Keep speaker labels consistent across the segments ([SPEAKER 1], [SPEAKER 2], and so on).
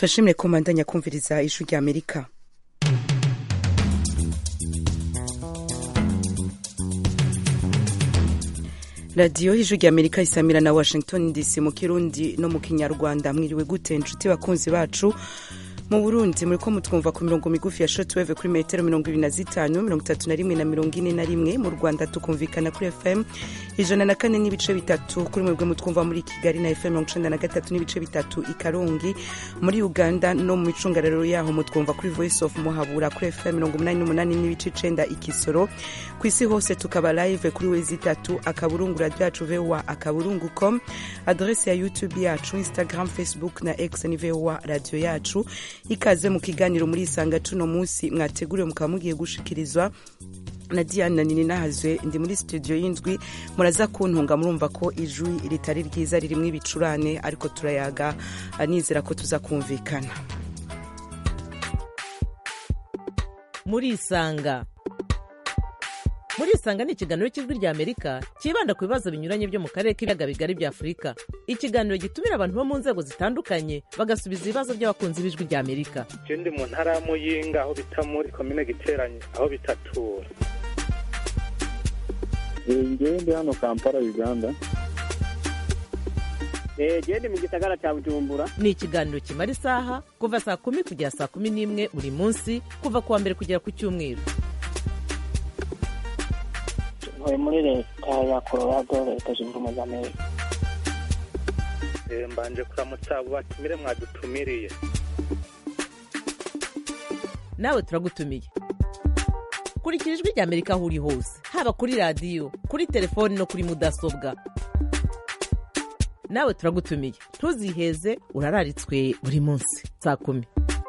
[SPEAKER 1] turashimire ko mbandanya kumviriza ijwi rya amerika radiyo y'ijwi rya amerika isamira na washington dc mu kirundi no mu kinyarwanda mwiriwe gute inshuti bakunzi bacu mu burundi muri ko mutwumva ku mirongo migufi ya shotweve kuri metero mirongo ibiri na zitanu mirongo itatu na rimwe na mirongo ine na rimwe mu rwanda tukumvikana kuri fm ijana na kane n'ibice bitatu kuri mwebwe mutwumva muri kigali na fm mirongo icenda na gatatu n'ibice bitatu i karongi muri uganda no mu micungararo yaho mutwumva kuri voice of muhabura kuri fm mirongo umunani n'umunani n'ibice icenda i kisoro ku isi hose tukaba live kuri wezi itatu akaburungu radio yacu voa akaburungu com adrese ya youtube yacu instagram facebook na x ni voa radio yacu ikaze mu kiganiro muri isanga cuno munsi mwateguriwe mukaba mugiye gushikirizwa na diana nini nahazwe ndi muri studio y'indwi muraza kuntunga murumva ko ijwi ritari ryiza ririmwo ibicurane ariko turayaga nizera ko tuza kumvikana
[SPEAKER 2] murisanga murisanga ni ikiganiro cy'ijwi rya amerika cyibanda ku bibazo binyuranye byo mu karere k'ibiyaga bigari bya afurika ikiganiro gitumira abantu bo mu nzego zitandukanye bagasubiza ibibazo by'abakunzi b'ijwi rya amerika
[SPEAKER 3] je ndi mu ntara ya muyinga aho bita muri komine giteranye aho bitatura
[SPEAKER 4] ngewe ndi hano kampala uganda
[SPEAKER 5] gende mu gisagara cya bujumbura
[SPEAKER 2] ni ikiganiro kimara isaha kuva saa kumi kugera saa kumi n'imwe buri munsi kuva ku wa mbere kugera ku cyumweru
[SPEAKER 5] ntuye muri leta ya colorado leta zunze ubumwe za amerika
[SPEAKER 3] Eh, mbanje kuramutsa abo batumire mwadutumiriye
[SPEAKER 2] nawe turagutumiye kurikira ijwi rya amerika aho uri hose haba kuri radiyo kuri telefoni no kuri mudasobwa nawe turagutumiye ntuziheze urararitswe buri munsi saa kumi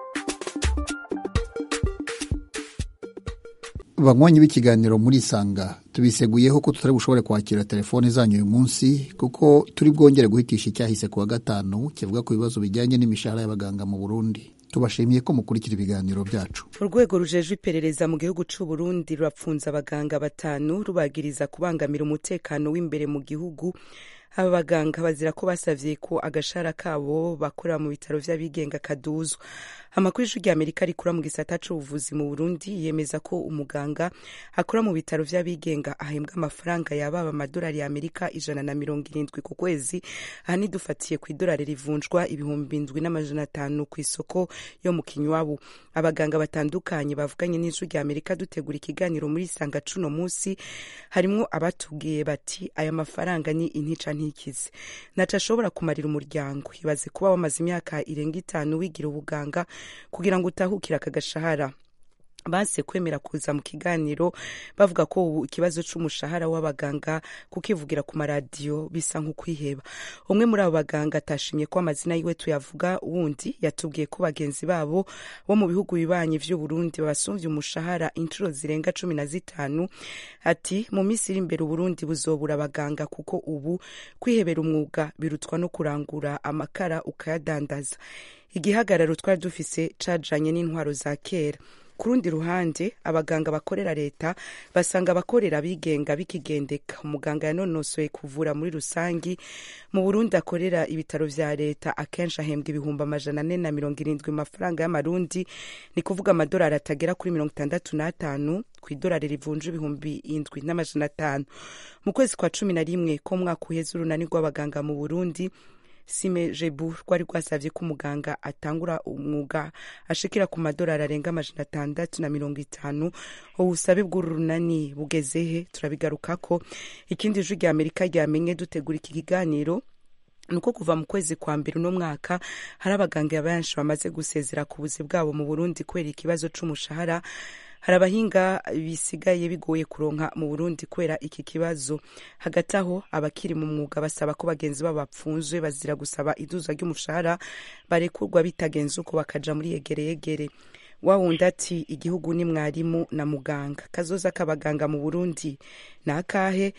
[SPEAKER 6] banywanyi b'ikiganiro muri isanga tubiseguyeho ko tutari bushobore kwakira telefone zanyu uyu munsi kuko turi bwongere guhitisha icyahise ku wa gatanu kivuga ku bibazo bijyanye n'imishahara y'abaganga mu burundi tubashimiye ko mukurikira ibiganiro byacu
[SPEAKER 1] urwego rujejwe iperereza mu gihugu c'u Burundi rurapfunza abaganga batanu rubagiriza kubangamira umutekano w'imbere mu gihugu aba baganga bazira ko basavye ko agashara kabo bakorera mu bitaro vy'abigenga kaduzwa amakuru y'ijwi ry'amerika rikura mu gisata c'ubuvuzi mu burundi yemeza ko umuganga akora mu bitaro vy'abigenga ahembwa amafaranga yababa amadolari ya amerika ijana na mirongo irindwi ku kwezi aha nidufatiye ku idolari rivunjwa ibihumbi indwi n'amajana atanu ku isoko yo mu kinywabu abaganga batandukanye bavuganye n'ijwi ry'amerika dutegura ikiganiro muri sanga cuno munsi harimwo abatubwiye bati aya mafaranga ni intica ntikize naca ashobora kumarira umuryango ibaze kuba wamaze imyaka irenga itanu wigira ubuganga kugira ngo utahukire aka gashahara banse kwemera kuza mu kiganiro bavuga ko ubu ikibazo c'umushahara w'abaganga kukivugira ku maradiyo bisa nk'ukwiheba umwe muri abo baganga atashimye ko amazina yiwe tuyavuga wundi yatubwiye ko bagenzi babo bo mu bihugu bibanyi vy'uburundi babasumvye umushahara inshuro zirenga cumi na zitanu ati mu minsi iri imbere uburundi buzobura abaganga kuko ubu kwihebera umwuga birutwa no kurangura amakara ukayadandaza igihagararo twari dufise cajanye n'intwaro za kera ku rundi ruhande abaganga bakorera leta basanga abakorera abigenga bikigendeka umuganga yanonosoye kuvura muri rusangi mu burundi akorera ibitaro vya leta akenshi ahembwa ibihumbi amajana ane na mirongo irindwi mu mafaranga y'amarundi ni kuvuga amadolari atagera kuri mirongo itandatu n'atanu ku idolari rivunja ibihumbi indwi n'amajana atanu mu kwezi kwa cumi na rimwe ko mwaka uheze urunani rw'abaganga mu burundi sime jebu rwari rwasavye ko umuganga atangura umwuga ashikira ku madolari arenga amajana atandatu na mirongo itanu ubusabe bw'uru runani bugezehe turabigarukako ikindi jwi rya amerika ryamenye dutegura iki kiganiro nuko kuva mu kwezi kwa mbere uno mwaka hari abaganga benshi bamaze gusezera ku buzi bwabo mu burundi kubera ikibazo c'umushahara hari abahinga bisigaye bigoye kuronka mu burundi kubera iki kibazo hagati aho abakiri mu mwuga basaba ko bagenzi babo bapfunzwe bazira gusaba iduza ry'umushahara barekurwa bitagenze uko bakaja muri yegereyegere wawundi ati igihugu ni mwarimu na muganga kazoza k'abaganga mu burundi ni akahe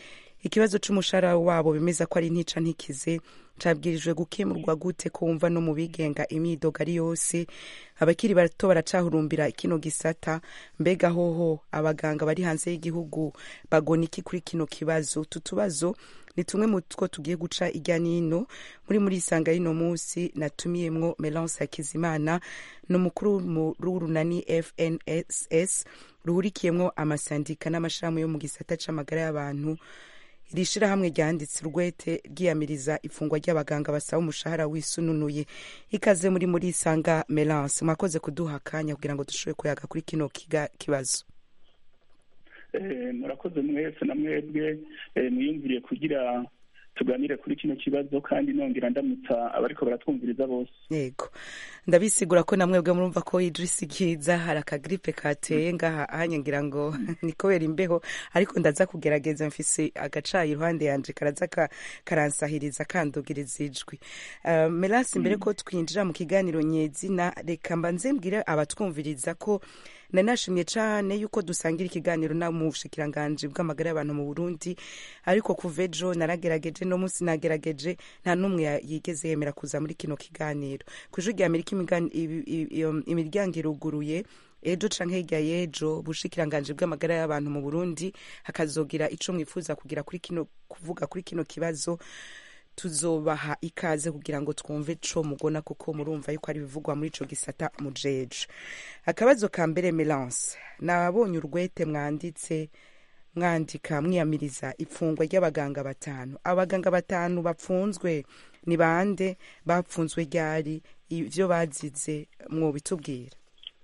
[SPEAKER 1] ikibazo c'umushahara wabo bemeza ko ari ntica ntikize cabwirijwe gukemurwa gute ko wumva no mu bigenga imyidogo ari yose abakiri bato baracahurumbira kino gisata mbega hoho abaganga bari hanze y'igihugu bagona iki kuri kino kibazo utu tubazo ni tumwe mu two tugiye guca irya nino muri muri isanga y'ino munsi natumiyemwo melance hakizimana ni umukuru w'urunani fnss ruhurikiyemwo amasandika n'amashirahamwe yo mu gisata c'amagara y'abantu iri shirahamwe ryanditse urwete ryiyamiriza ifungwa ry'abaganga basaba umushahara wisununuye ikaze muri muri isanga melance mwakoze kuduha akanya kugira ngo dushobore kuyaga kuri kino kibazo
[SPEAKER 4] murakoze mwese na mwebwe mwiyumviriye kugira tuganire kuri kino kibazo kandi nongera ndamutsa abariko baratwumviriza bose
[SPEAKER 1] yego ndabisigura ko na mwebwe murumva ko idrisi kiza hari akagripe kateye ngaha ahanye ngira ngo ni kubera imbeho ariko ndaza kugerageza mfise agacayi iruhande yanje karaza karansahiriza kandugiriza ijwi uh, melasi mbere ko twinjira mu kiganiro nyezina reka mbanze mbwire abatwumviriza ko nanashimye cyane yuko dusangira ikiganiro na mu bushikiranganji bw'amagara y'abantu mu Burundi ariko kuva ejo naragerageje no munsi nagerageje nta n'umwe yigeze yemera kuza muri kino kiganiro ku ijwi rya Amerika imiryango iruguruye ejo canke hirya y'ejo bushikiranganji bw'amagara y'abantu mu Burundi hakazogira ico mwifuza kugira kuri kino kuvuga kuri kino kibazo tuzobaha ikaze kugira ngo twumve co mugona kuko murumva yuko ari bivugwa muri ico gisata mujeje akabazo ka mbere melance nabonye urwete mwanditse mwandika mwiyamiriza ifungwa ry'abaganga batanu abaganga batanu bapfunzwe ni bande bapfunzwe ryari ivyo bazize mwobitubwira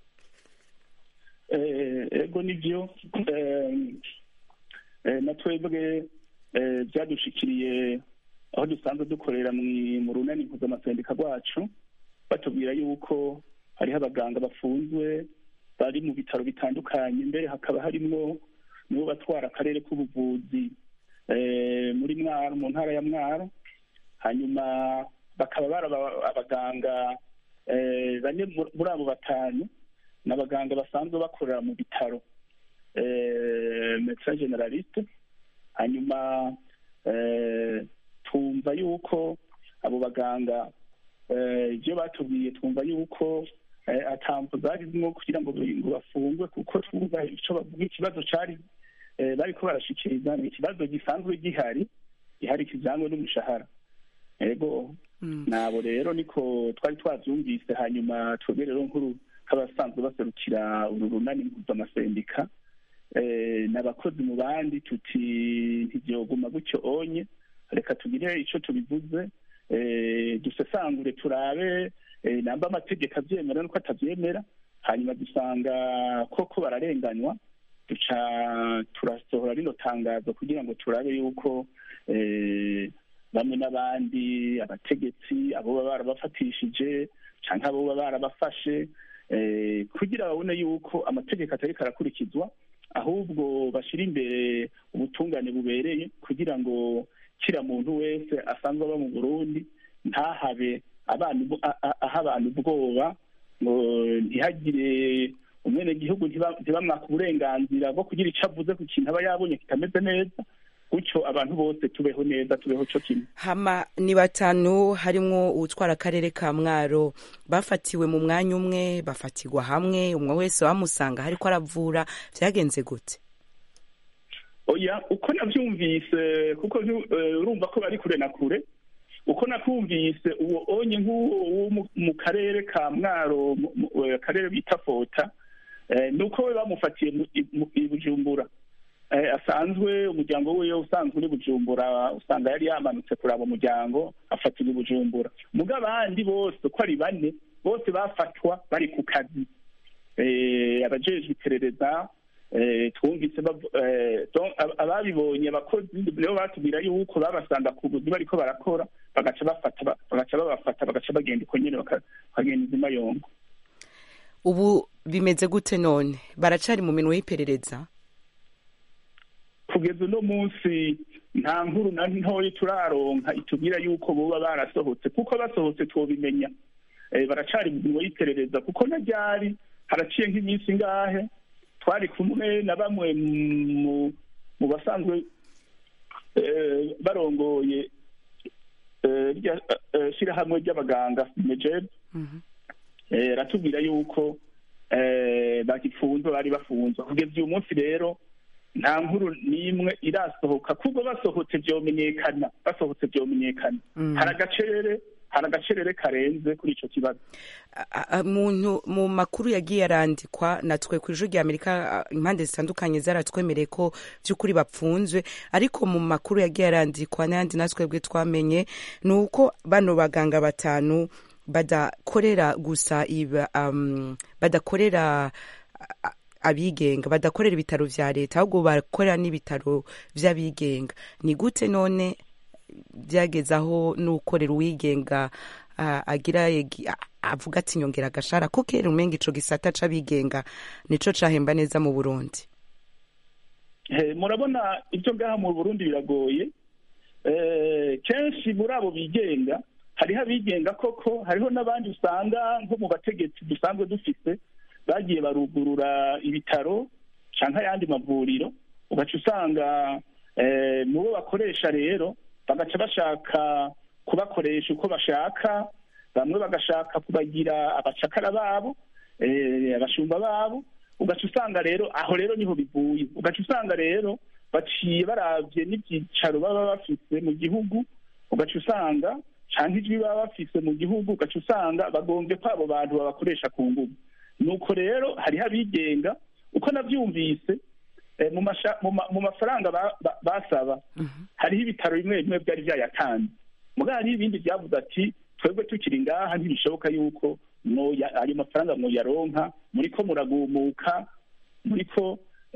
[SPEAKER 4] ego nivyo na twebwe vyadushikiriye aho dusanzwe dukorera mu runani mpuzamaseneka rwacu batubwira yuko hariho abaganga bafunzwe bari mu bitaro bitandukanye mbere hakaba harimwo nibo batwara akarere k'ubuvuzi muri mwaro mu ntara ya mwaro hanyuma bakaba bari abaganga bane muri abo batanu ni abaganga basanzwe bakorera mu bitaro medecin generaliste hanyuma twumva yuko abo baganga ibyo batubwiye twumva yuko atambo zarimwo kugira ngo bafungwe kuko twumva icyo bavuga ikibazo cyari bariko barashikiriza ni ikibazo gisanzwe gihari gihari kijanywe n'umushahara ego nabo rero niko twari twavyumvise hanyuma twebwe rero nkuru nk'abasanzwe baserukira uru runani mpuzamasendik n'abakozi mu bandi tuti ntivyoguma gutyo onye reka tugire ico tubivuze dusesangure turabe namba amategeko avyemera nuko atavyemera hanyuma dusanga koko bararenganywa duca turasohora rino tangazo kugira ngo turabe yuko bamwe n'abandi abategetsi abo baba barabafatishije canke abo baba barabafashe kugira babone yuko amategeko atariko arakurikizwa ahubwo bashira imbere ubutungane bubereye kugira ngo kira muntu wese asanzwe aba mu burundi ntahabe aha abantu ubwoba ngo ntihagire umwenegihugu ntibamwaka uburenganzira bwo kugira icyo avuze ku kintu aba yabonye kitameze neza gutyo abantu bose tubeho neza tubeho cyo kimwe
[SPEAKER 1] hama ni batanu harimwo uwutwara akarere ka mwaro bafatiwe mu mwanya umwe bafatirwa hamwe umwe wese wamusanga hariko aravura vyagenze gute
[SPEAKER 4] oya uko navyumvise kuko urumva ko bari kure na kure uko nakumvise uwo onye nk'uwo mu karere ka mwaro akarere bita fota ni uko we bamufatiye i bujumbura asanzwe umuryango wiwe usanzwe uri bujumbura usanga yari yamanutse kuraba umuryango afatirwa i bujumbura muga abandi bose uko ari bane bose bafatwa bari ku kazi abajejwe iperereza twumvise ababibonye abakozi nibo batubwira yuko babasanga ku buzi bariko barakora bagaca bafata bagaca babafata bagaca bagenda uko nyene bakagenda izima yongo
[SPEAKER 1] ubu bimeze gute none baracari mu minwe y'iperereza
[SPEAKER 4] kugeza uno munsi nta nkuru na ntoya turaronka itubwira yuko boba barasohotse kuko basohotse twobimenya baracari mu minwe y'iperereza kuko na ryari haraciye nk'iminsi ngahe twari kumwe na bamwe mu basanzwe eh, barongoye eh, rya- eh, shirahamwe ry'abaganga mejeb eh, ratubwira yuko eh, bagifunzwe bari bafunzwe kugeza uyu munsi rero nta nkuru n'imwe irasohoka kubwo basohotse vyomenyekana basohotse vyomenyekana hari agacerere hari agacerere karenze kuri ico kibazo
[SPEAKER 1] A- a- muntu mu makuru yagiye arandikwa natwe ku ijwi rya amerika a, impande zitandukanye zaratwemereye ko by'ukuri bapfunzwe ariko mu makuru yagiye arandikwa n'ayandi natwebwe twamenye ni uko bano baganga batanu badakorera gusa iba, um, badakorera a- a- abigenga badakorera ibitaro vya leta ahubwo bakorera n'ibitaro vy'abigenga ni gute none byageze aho n'ukorera uwigenga ah, agira yegi- a- avuga ati nyongera agashara ko kera umenga ico gisata c'abigenga nico cahemba neza mu burundi
[SPEAKER 4] Eh, murabona ibyo ngaha mu burundi biragoye Eh, kenshi muri abo bigenga hariho abigenga koko hariho n'abandi usanga nko mu bategetsi dusanzwe dufise bagiye barugurura ibitaro canke ayandi mavuriro ugaca usanga eh, mu bo bakoresha rero bagaca bashaka kubakoresha uko bashaka bamwe bagashaka kubagira abacakara babo eh, abashumba babo ugaca usanga rero aho rero niho bivuye ugaca usanga rero baciye baravye n'ivyicaro baba bafise mu gihugu ugaca usanga canke ijwi baba bafise mu gihugu ugaca usanga bagombye ko abo bantu babakoresha ku nguvu nuko rero hariho abigenga uko navyumvise eh, mu masha- mu ma- mu mafaranga ba- ba- basaba hariho ibitaro bimwe bimwe byari vyayatanze mugabo hariho ibindi vyavuze ati twebwe tukiri ngaha ntibishoboka yuko mwoya- ayo mafaranga mwoyaronka muriko muragumuka muriko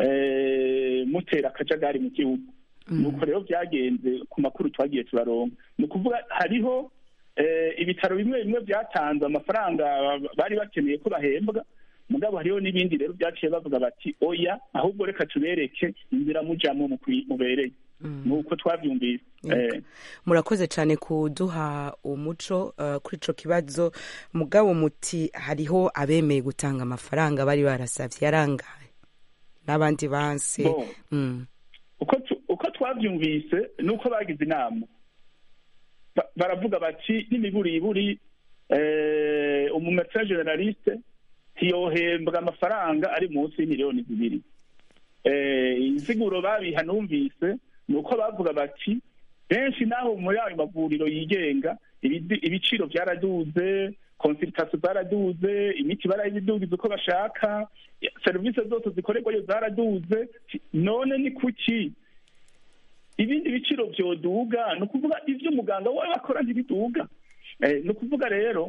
[SPEAKER 4] eh, mutera akajagari mu gihugu nuko rero vyagenze ku makuru twagiye turaronka ni ukuvuga hariho eh, ibitaro bimwe bimwe vyatanze amafaranga bari bakeneye ko bahembwa mugabo hariho n'ibindi rero vyaciye bavuga bati oya ahubwo reka tubereke inzira mujamwo mu kwi- mubereye nuko twavyumvise eh,
[SPEAKER 1] murakoze cyane kuduha umuco uh, kuri ico kibazo mugabo muti hariho abemeye gutanga amafaranga bari barasavye yarangaye n'abandi banse
[SPEAKER 4] Bon.
[SPEAKER 1] mm.
[SPEAKER 4] uko tu- uko twavyumvise nuko bagize inama Ba- baravuga bati n'imiburiburi eh, umumetra generaliste ntiyohembwa amafaranga ari munsi y'imiliyoni zibiri eh, insiguro babiha numvise ni uko bavuga bati benshi naho muri ayo mavuriro yigenga ibidi- ibiciro vyaraduze konsultation zaraduze imiti barayidugiza uko bashaka serivisi zose zikorerwayo zaraduze none ni kuki ibindi biciro vyoduga ni ukuvuga ivyo umuganga wawe akora ntibiduga Eh, ni ukuvuga rero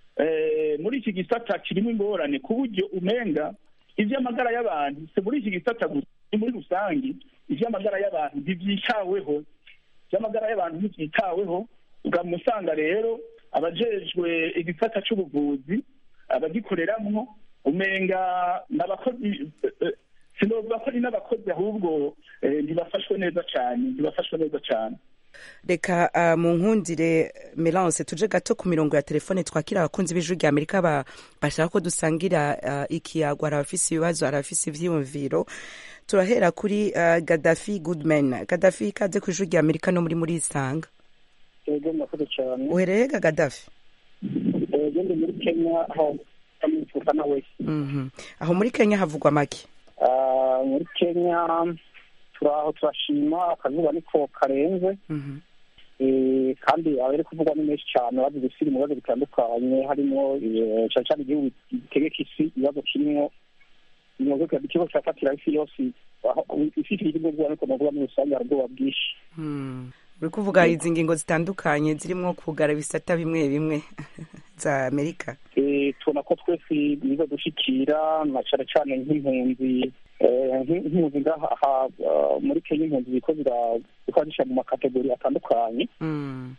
[SPEAKER 4] eh, muri iki gisata kirimo ingorane ku buryo umenga ivy'amagara y'abantu si muri iki gisata gusa ni muri rusangi ivy'amagara y'abantu ntivyitaweho ivy'amagara y'abantu ntivyitaweho ugama usanga rero abajejwe igisata c'ubuvuzi abagikoreramwo umenga n'abakozi eh, eh, sinovuga ko ari n'abakozi ahubwo eh, ntibafashwe neza cane ntibafashwe neza cane
[SPEAKER 1] reka uh, mu nkundire melance tuje gato ku mirongo ya telefone twakira abakunzi b'ijwi rya amerika ba- bashaka ko dusangira uh, ikiyago hari abafise ibibazo hari abafise ivyiyumviro turahera kuri uh, gadafi goodman gadafi ikaze ku ijwi rya amerika no muri muri isanga
[SPEAKER 5] yego murakoze cyane
[SPEAKER 1] uhereye ga gadafi
[SPEAKER 5] yego ndi muri kenya aho amwifuza nawe
[SPEAKER 1] Mhm. aho muri kenya havugwa make
[SPEAKER 5] Ah, muri kenya turaho turashima akazuba niko karenze
[SPEAKER 1] Mhm.
[SPEAKER 5] Eh, kandi abari kuvugwa ni menshi cyane bazi gusira mu bibazo bitandukanye harimo eh, cyane cyane igihugu gitegeka isi ibibazo kirimo imyuga ikigo cyafatira isi yose aho isi igihugu bwa ariko navuga muri rusange hari ubwoba bwinshi
[SPEAKER 1] Hmm. uri kuvuga izi ngingo zitandukanye zirimo kugara ibisata bimwe bimwe za amerika
[SPEAKER 5] Eh, tubona ko twese biza dushikira na cyane cyane nk'impunzi eh, nk'im- nk'impunzi ngaha aha, ah, muri kenya impunzi ziko zikora mu makategori atandukanye
[SPEAKER 1] Mm.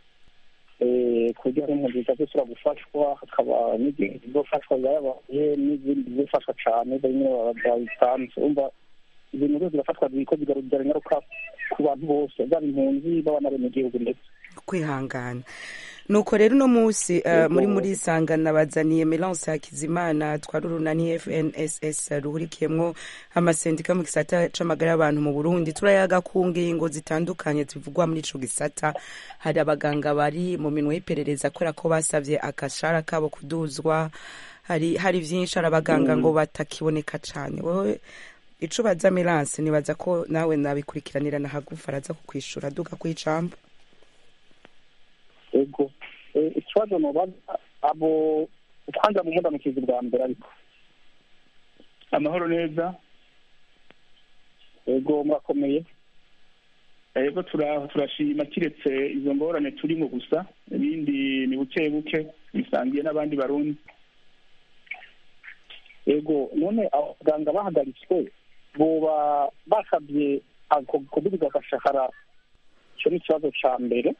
[SPEAKER 5] eh, ku buryo hari impunzi zizashobora gufashwa hakaba n'izindi zizofashwa zayabaye n'izindi zizofashwa cyane bimwe babitanze umva izo nkuru zirafatwa ziko zigarurira ingaruka ku bantu bose zaba impunzi baba n'abenegihugu ndetse
[SPEAKER 1] kwihangana nuko rero uno munsi uh, muri muri sanga nabazaniye Melance Hakizimana twari urunani FNSS ruhurikiyemwo amasendika mu gisata c'amagara y'abantu mu Burundi turayaga ku ngingo zitandukanye zivugwa muri ico gisata hari abaganga bari mu minwe y'iperereza kubera ko basavye akashara kabo kuduzwa hari hari vyinshi hari abaganga ngo batakiboneka cane wowe ico baza Melance nibaza ko nawe nabikurikiranira na hagufa araza kukwishura duka kw'icambo
[SPEAKER 5] ego Eh, ikibazo nobaza abo kwanza mu mundamukizi bwa mbere ariko
[SPEAKER 4] amahoro neza
[SPEAKER 5] ego murakomeye
[SPEAKER 4] ego tura- turashima kiretse izo ngorane turimo gusa ibindi ni buke buke bisangiye n'abandi barundi
[SPEAKER 5] ego none abaganga bahagaritswe boba basabye ako- kudubiza agashahara icyo ni ikibazo ca mbere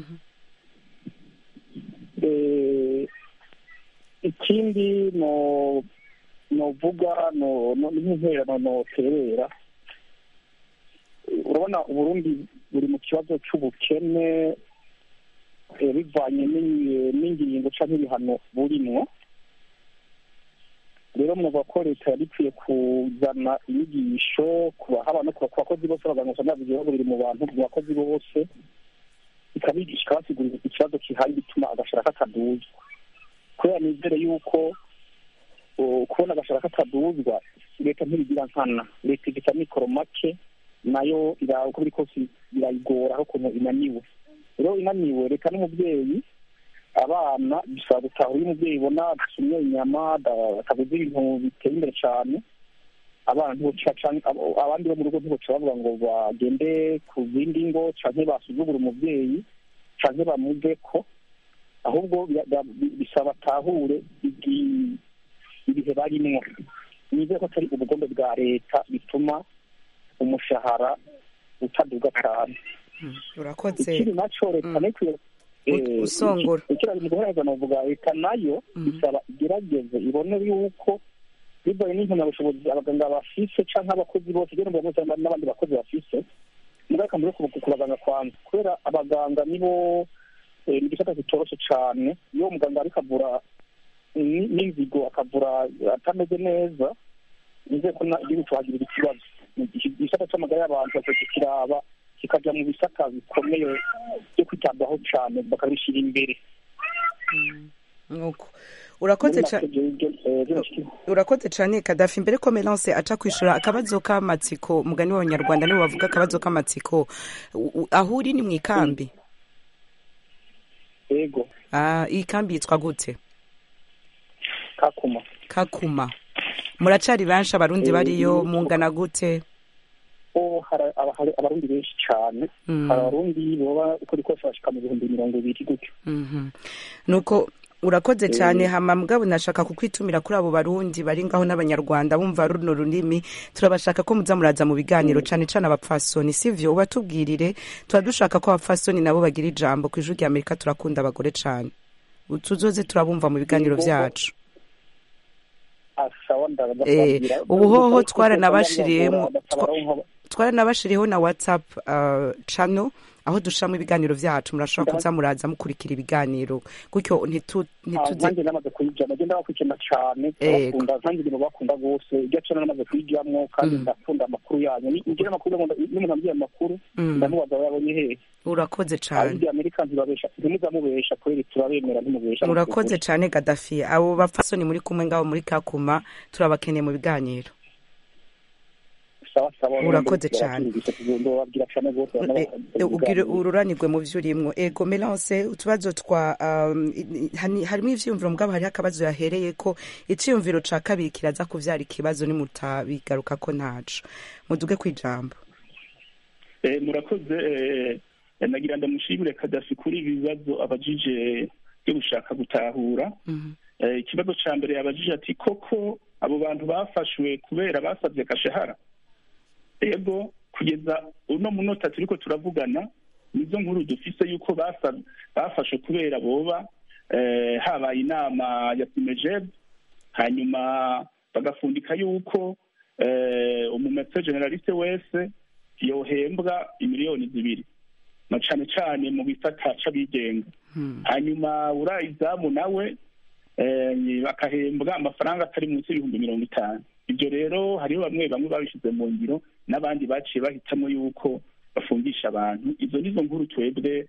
[SPEAKER 5] Eh, ikindi no novuga no no- n'intererano noterera urabona uburundi buri mu kibazo c'ubukene eh, bivanye n'i- n'ingingo canke ibihano burimwo rero mwumva ko leta yari ikwiye kuzana inyigisho ku bahaba no ku ku bakozi bose abaganga usanga ibibazo biri mu bantu mu bakozi bose ikabigisha ikabasigurira ikibazo kihari bituma agashara kataduzwa kubera nizere yuko uh, kubona agashara kataduzwa leta ntibigira nkana leta igita mikoro make nayo ira- uko biri kose irayigora aho ukuntu inaniwe rero inaniwe reka n'umubyeyi abana bisaba gutahura iyo umubyeyi ibona asumye inyama da- ataguze ibintu biteye imbere cyane abana ntiboca canke abo- abandi bo mu rugo ntiboca bavuga ngo bagende ku zindi ngo canke basuzugura umubyeyi canke bamuve ko ahubwo bya- bya- bisaba atahure igi- ibihe barimwo nizere ko atari ubugombe bwa leta bituma umushahara utaduga cyane
[SPEAKER 1] urakoze
[SPEAKER 5] ikindi naco leta nikwiye
[SPEAKER 1] U- usongora.
[SPEAKER 5] ikira mu guhereza novuga leta nayo isaba igerageze ibone yuko bibaye n'impamyabushobozi abaganga bafise canke abakozi bose kugira ngo bamwe n'abandi bakozi bafise mugabo akamaro ko ku baganga kwanza kubera abaganga nibo eh, ni igisata kitoroshe cane iyo umuganga ariko avura ni- n'inzigo akavura atameze neza nizeye ko na- igihugu tuhagirira ikibazo igisata c'amagara y'abantu bakwiye kiraba kikaja mu bisata bikomeye byo kwitabwaho cane bakabishyira imbere
[SPEAKER 1] nuko urakoze
[SPEAKER 5] Muri
[SPEAKER 1] ca-
[SPEAKER 5] make jewe ibyo, eh, bino shiki-
[SPEAKER 1] urakoze cane kadafi mbere ko melance aca kwishura akabazo k'amatsiko mugani w'abanyarwanda nibo bavuga akabazo k'amatsiko U- u- aho uri ni mu ikambi
[SPEAKER 5] yego
[SPEAKER 1] Ah, iyi kambi yitwa gute
[SPEAKER 5] kakuma
[SPEAKER 1] kakuma muracari benshi abarundi
[SPEAKER 5] Eh,
[SPEAKER 1] bariyo
[SPEAKER 5] ni-
[SPEAKER 1] mungana gute
[SPEAKER 5] ko hari aba- hari abarundi benshi cane
[SPEAKER 1] Mm.
[SPEAKER 5] hari abarundi boba uko uri kose bashika mu bihumbi mirongo ibiri gutyo
[SPEAKER 1] Mhm. nuko urakoze cyane hama mugabo nashaka kukwitumira kuri abo barundi bari ngaho n'abanyarwanda bumva runo runini turabashaka ko muza muraza mu biganiro cane cane abapfasoni sivyo ubatubwirire tuba dushaka ko abapfasoni nabo bagira ijambo ku ijwi rya amerika turakunda abagore cane tuzoze turabumva mu biganiro
[SPEAKER 5] Yego.
[SPEAKER 1] vyacu
[SPEAKER 5] asawa
[SPEAKER 1] Eh, ubuhoho twaranabashiriyemo twaranabashiriyeho na whatsapp uh, channel aho dushiramo ibiganiro vyacu murashobora kuza muraza mukurikira ibiganiro gutyo ntitu- ntituze
[SPEAKER 5] nanjye namaze kuyijyamo agenda bakurikirana cyane
[SPEAKER 1] Yego.
[SPEAKER 5] bakunda nanjye ibintu bakunda rwose ibyo cana namaze kuyijyamo kandi ndakunda amakuru yanyu Ni- ngira amakuru nkunda- iyo umuntu ambwiye amakuru
[SPEAKER 1] Mm.
[SPEAKER 5] ndamubaza aba yabonye hehe
[SPEAKER 1] urakoze cane
[SPEAKER 5] abindi amerika ntibabesha ntimuzamubesha kubera turabemera ntimubesha
[SPEAKER 1] murakoze cane gadafi abo bapfasoni muri kumwe ngabo muri kakuma turabakeneye mu biganiro
[SPEAKER 5] sawa sawa
[SPEAKER 1] Urakoze cane.
[SPEAKER 5] babwira cyane rwose
[SPEAKER 1] Eh, eh, ubwire ururanirwe mu vyo urimwo ego melance utubazo twa um, i- i- hani- harimo ivyiyumviro mugabo hariho akabazo yahereye ko iciyumviro ca kabiri kiraza kuvyara ikibazo nimutabigaruka ko ntaco muduge kwijambo
[SPEAKER 4] Eh, murakoze eh, nagira ndamushimire kadafi kuri ibi bibazo abajije byo gushaka gutahura Eh, ikibazo ca mbere yabajije ati koko abo bantu bafashwe kubera basabye gashahara ego kugeza uno munota turiko turavugana nizo nkuru dufise yuko basa- bafashwe kubera boba eh, habaye inama ya simejeb hanyuma bagafundika yuko eh, umumetse generaliste wese yohembwa imiliyoni zibiri na cane cane mu gisata c'abigenga hanyuma urayizamu nawe eh, akahembwa amafaranga atari munsi y'ibihumbi mirongo itanu ibyo rero hariho bamwe bamwe babishyize mu ngiro n'abandi baciye bahitamo yuko bafungisha abantu izo nizo nkuru twebwe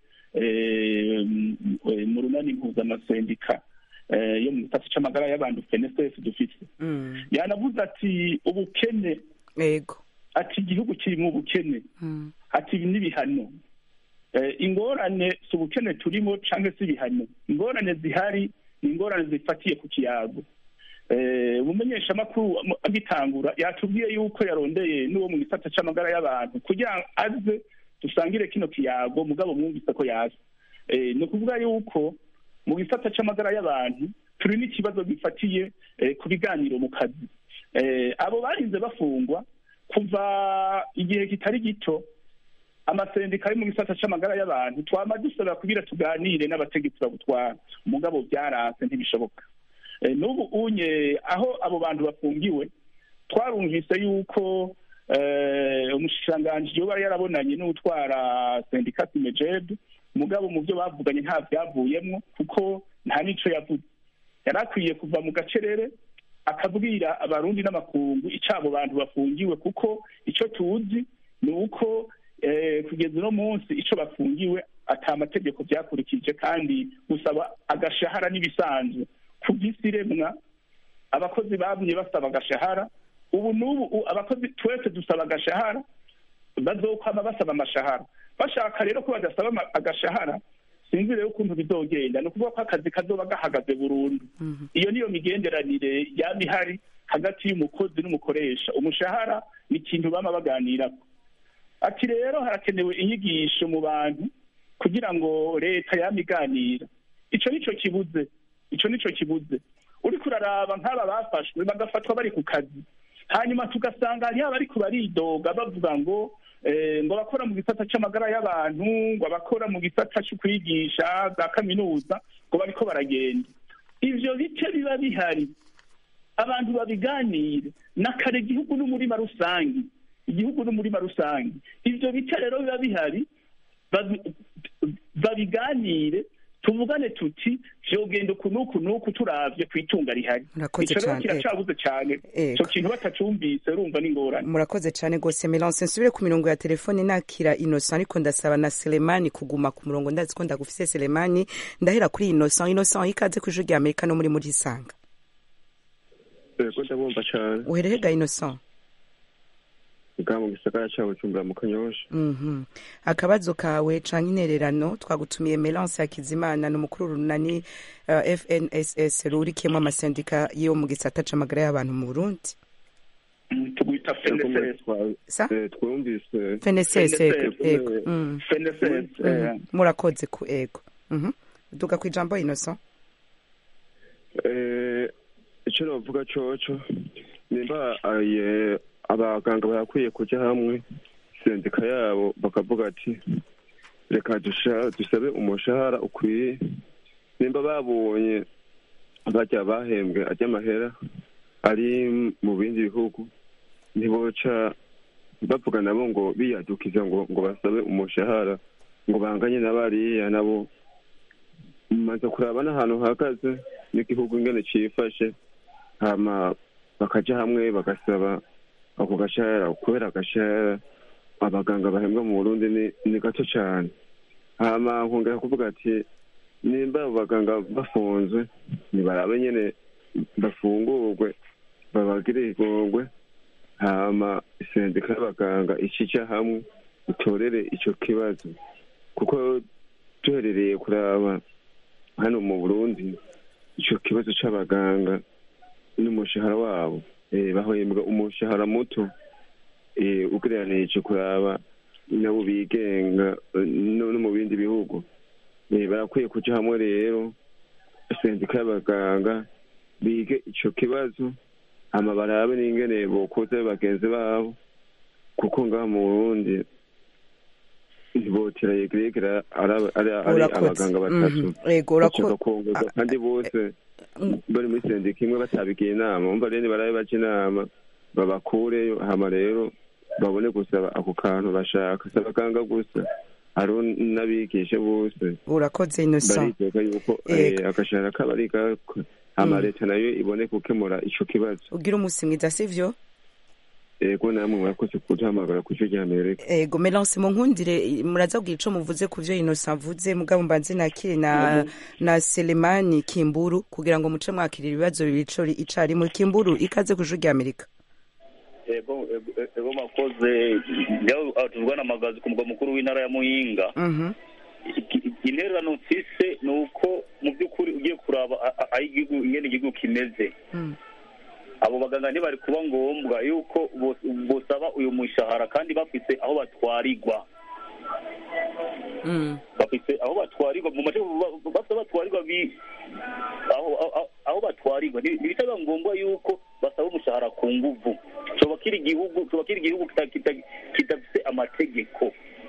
[SPEAKER 4] eh, m- eh, mu runani mpuzamasendika eh, yo mu gisata c'amagara y'abantu fnss dufise
[SPEAKER 1] Mm.
[SPEAKER 4] yanavuze ati ubukene
[SPEAKER 1] ego
[SPEAKER 4] ati igihugu kirimo ubukene
[SPEAKER 1] Mm.
[SPEAKER 4] ati ibi n'ibihano Eh, ingorane si ubukene turimo cyangwa se ibihano ingorane zihari ni ingorane zifatiye ku kiyago Eh, umumenyeshamakuru am- agitangura yatubwiye yuko yarondeye n'uwo mu gisata c'amagara y'abantu kugira ngo aze dusangire kino kiyago mugabo mwumvise ko yaza Eh, ni ukuvuga yuko mu gisata c'amagara y'abantu turi n'ikibazo gifatiye eh, ku biganiro mu kazi Eh, abo barinze bafungwa kuva igihe kitari gito amasendika ari mu gisata c'amagara y'abantu twama dusaba kugira tuganire n'abategetsi babutwara umugabo byaranse ntibishoboka Eh, n'ubu unye aho abo bantu bafungiwe twarumvise yuko eh, umushikiranganji yoba yarabonanye n'utwara sendika simejed mugabo mu byo bavuganye nta byavuyemwo kuko nta n'ico yavuze yari akwiye kuva mu gacerere akabwira abarundi n'amakungu ico abo bantu bafungiwe kuko ico tuzi ni uko eh, kugeza uno munsi ico bafungiwe ata amategeko byakurikije kandi gusaba agashahara n'ibisanzwe ku by'isi remwa abakozi bamye basaba agashahara ubu n'ubu u- abakozi twese dusaba agashahara bazokwama basaba amashahara bashaka rero ko badasaba ama- agashahara sinzi rero ukuntu bizogenda ni ukuvuga ko akazi kazoba gahagaze burundu iyo niyo migenderanire yaba ihari hagati y'umukozi n'umukoresha umushahara ni ikintu bama baganirako ati rero harakenewe inyigisho mu bantu kugira ngo leta yama iganira ico nico kibuze ico nico kibuze uriko uraraba nk'aba bafashwe bagafatwa bari ku kazi hanyuma tugasanga hariho abariko baridoga bavuga ngo eh, ngo abakora mu gisata c'amagara y'abantu ngo abakora mu gisata co kwigisha za kaminuza ngo bariko baragenda ivyo bice biba bihari abantu babiganire nakare igihugu n'umurima rusange igihugu n'umurima rusange ivyo bice rero biba bihari babi- babiganire tuvugane tuti vyogenda uku n'uku n'uku turavye kw'itunga rihari
[SPEAKER 1] Murakoze
[SPEAKER 4] ico rero
[SPEAKER 1] cane,
[SPEAKER 4] kiracabuze cane
[SPEAKER 1] Ego.
[SPEAKER 4] ico kintu batacumvise urumva n'ingorane
[SPEAKER 1] murakoze cyane rwose melance nsubire ku mirongo ya telefone nakira innocent ariko ndasaba na selemani kuguma ku murongo ndazi ko ndagufise selemani ndahera kuri innocent innocent ikaze ku ijwi rya amerika no muri muri isanga
[SPEAKER 7] yego ndabumva cyane
[SPEAKER 1] uherehega innocent
[SPEAKER 7] bwa mu gisagara cya bujumbura mu kanyosha
[SPEAKER 1] Mhm. akabazo kawe canke intererano twagutumiye melance hakizimana ni umukuru runani uh, fnss rurikiyemo amasendika yo mu gisata c'amagara y'abantu mu burundi
[SPEAKER 4] Mm, tugwita
[SPEAKER 7] Yego, muri
[SPEAKER 4] FNSS
[SPEAKER 7] twa-
[SPEAKER 1] sa
[SPEAKER 7] eh, twumvise
[SPEAKER 1] fnss ego
[SPEAKER 4] FNSS,
[SPEAKER 1] ego Mm.
[SPEAKER 4] FNSS
[SPEAKER 1] Mhm.
[SPEAKER 4] eh,
[SPEAKER 1] murakoze ku ego Mhm. duga ku ijambo innocent
[SPEAKER 7] eh, icyo navuga coco nimba aye abaganga barakwiye kuja hamwe sendika yabo bakavuga ati reka dusha- dusabe umushahara ukwiye nimba babonye bajya bahembwe ajya amahera ari mu bindi bihugu ntiboca bavuga nabo ngo biyadukiza ngo ngo basabe umushahara ngo banganye na bariya nabo maze kuraba n'ahantu hahagaze n'igihugu ingene cifashe hama bakaja hamwe bagasaba ako gashahara kubera agashahara abaganga bahembwa mu burundi ni, ni gato cane hama nkongera kuvuga ati nimba abo baganga bafunzwe nibarabe nyene bafungurwe babagire igongwe hama sendika y'abaganga icija hamwe itorere ico kibazo kuko duherereye kuraba hano mu burundi ico kibazo c'abaganga n'umushahara wabo eh, bahembwa umushahara muto eh, ugereranije kuraba nabo bigenga eh, no no mu bindi bihugu Eh, barakwiye kuja hamwe rero sendika y'abaganga bige ico kibazo hama barabe n'ingene bokoza bagenzi babo kuko ngaha mu burundi ntibotera yegeregera ari ari
[SPEAKER 1] Urakoze.
[SPEAKER 7] abaganga batatu
[SPEAKER 1] Mhm. ego
[SPEAKER 7] bashaka
[SPEAKER 1] urakoze
[SPEAKER 7] kongerwa kandi bose
[SPEAKER 1] Mm.
[SPEAKER 7] bari muri sendika imwe batabigiye inama umva rero barabe baca inama babakureyo hama rero babone gusaba ako kantu bashaka si abaganga gusa hariho n'abigisha bose
[SPEAKER 1] urakoze innocent
[SPEAKER 7] bariteka yuko
[SPEAKER 1] Yego.
[SPEAKER 7] eh, agashahara kabo ari gako hama leta nayo ibone gukemura ico kibazo
[SPEAKER 1] ugira umunsi mwiza sivyo
[SPEAKER 7] ego namwe murakoze kuduhamagara ku ijwi ry'amerika
[SPEAKER 1] ego melance munkundire muraza kugira ico muvuze ku vyo innocent avuze mugabo mbanze nakire na na selemani kimburu kugira ngo muce mwakirira ibibazo bibiri ico icarimwe kimburu ikaze ku ijwi ry'amerika
[SPEAKER 8] ego ego- ego makoze njyaho tuvugana amagazi ku mugwa mukuru w'intara ya muyinga
[SPEAKER 1] Mhm.
[SPEAKER 8] Iki- intererano mfise ni uko mu by'ukuri ugiye kuraba a- a- aho igihugu ingene igihugu kimeze
[SPEAKER 1] Mm.
[SPEAKER 8] abo baganga ntibari kuba ngombwa yuko bos- bosaba uyu mushahara kandi bafise aho batwarirwa
[SPEAKER 1] Mm.
[SPEAKER 8] bafise aho batwarirwa mu mace bafite aho batwarirwa bi aho aho- aho batwarirwa Nti- ntibitaba ngombwa yuko basaba umushahara ku nguvu coba kiri igihugu coba kiri igihugu kita- kita- kidafise amategeko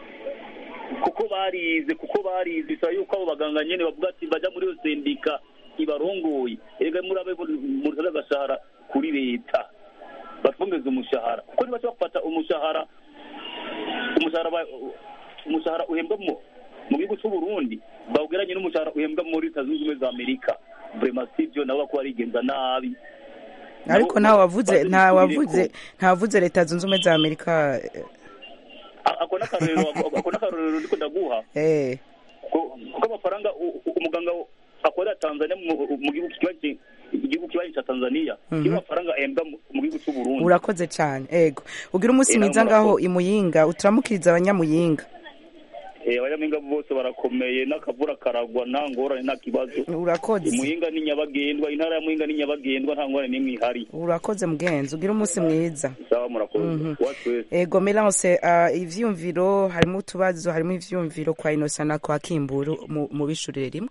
[SPEAKER 8] kuko barize kuko barize bisaba yuko abo baganga nyene bavuga ati baja muri iyo sendika ibarongoye ega murabe murisaza agashahara kuri leta batwongeze umushahara kuko nibaca bafata umushahara umushahara ba- umushahara uhembwa mu mu gihugu cy'u Burundi bawugeranye n'umushahara uhembwa muri leta zunze ubumwe za Amerika vraiment sivyo nabo bako barigenza nabi
[SPEAKER 1] ariko nta wavuze nta wavuze nta wavuze leta zunze ubumwe za amerika
[SPEAKER 8] A- ako n'akarorero ako n'akarorero ndiko ndaguha
[SPEAKER 1] eh
[SPEAKER 8] ko ko amafaranga u- u- umuganga akorera Tanzania mu mu gihugu kibaye igihugu kibaye cya Tanzania
[SPEAKER 1] Mhm.
[SPEAKER 8] kiba amafaranga ahembwa mu- mu gihugu cy'u Burundi
[SPEAKER 1] urakoze cyane ego ugira umunsi
[SPEAKER 8] Eh,
[SPEAKER 1] mwiza
[SPEAKER 8] namwe
[SPEAKER 1] ngaho
[SPEAKER 8] murakoze.
[SPEAKER 1] imuyinga uturamukiriza abanyamuyinga
[SPEAKER 8] eh abanyaminga bose barakomeye n'akavura karagwa nta ngorane nta kibazo
[SPEAKER 1] urakoze
[SPEAKER 8] Muyinga ni nyabagendwa intara ya Muyinga ni nyabagendwa nta ngorane n'imwe ihari
[SPEAKER 1] urakoze mugenzi ugira umunsi mwiza
[SPEAKER 8] sawa murakoze
[SPEAKER 1] Mhm.
[SPEAKER 8] watu wese
[SPEAKER 1] ego melance uh, ivyumviro harimo utubazo harimo ivyumviro kwa inosa na kwa kimburu mu- mu bishurire rimwe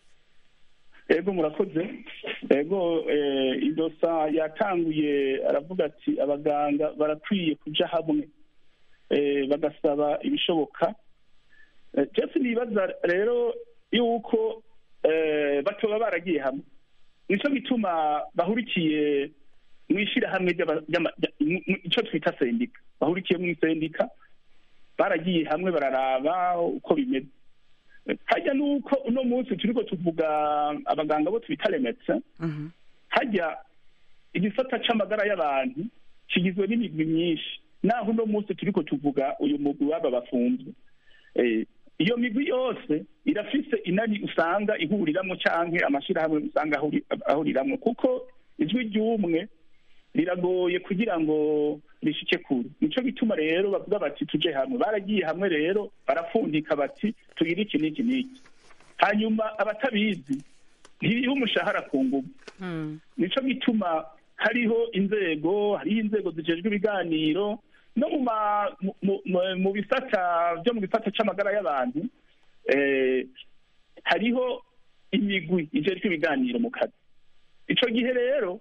[SPEAKER 4] ego murakoze ego eh, idosa yatanguye aravuga ati abaganga barakwiye kuja hamwe eh, bagasaba ibishoboka Eh, jeff nibaza rero yuko eh, batoba baragiye hamwe nico gituma bahurikiye mu ishirahamwe ry'aba- ry'ama- rya- mu- mu- ico twita sendika bahurikiye mu isendika baragiye hamwe bararaba uko bimeze hajya nuko uno munsi turiko tuvuga abaganga bo twita remetse
[SPEAKER 1] Mhm.
[SPEAKER 4] hajya igisata c'amagara y'abantu kigizwe n'imigwi myinshi naho uno munsi turiko tuvuga uyu mugwi w'aba bafunzwe Eh, iyo migwi yose irafise inani usanga ihuriramwo canke amashirahamwe usanga ahuri- ahuriramwo kuko ijwi ry'umwe riragoye kugira ngo rishike kure nico gituma rero bavuga bati tuje hamwe baragiye hamwe rero barapfundika bati tugire iki n'iki n'iki hanyuma abatabizi ntiriho umushahara ku nguvu
[SPEAKER 1] Mm.
[SPEAKER 4] nico gituma hariho inzego hariho inzego zijejwe ibiganiro no mu ma- mu- mu- mu- mu bisata byo mu gisata c'amagara y'abantu eh, hariho imigwi ijejwe ibiganiro mu kazi ico gihe rero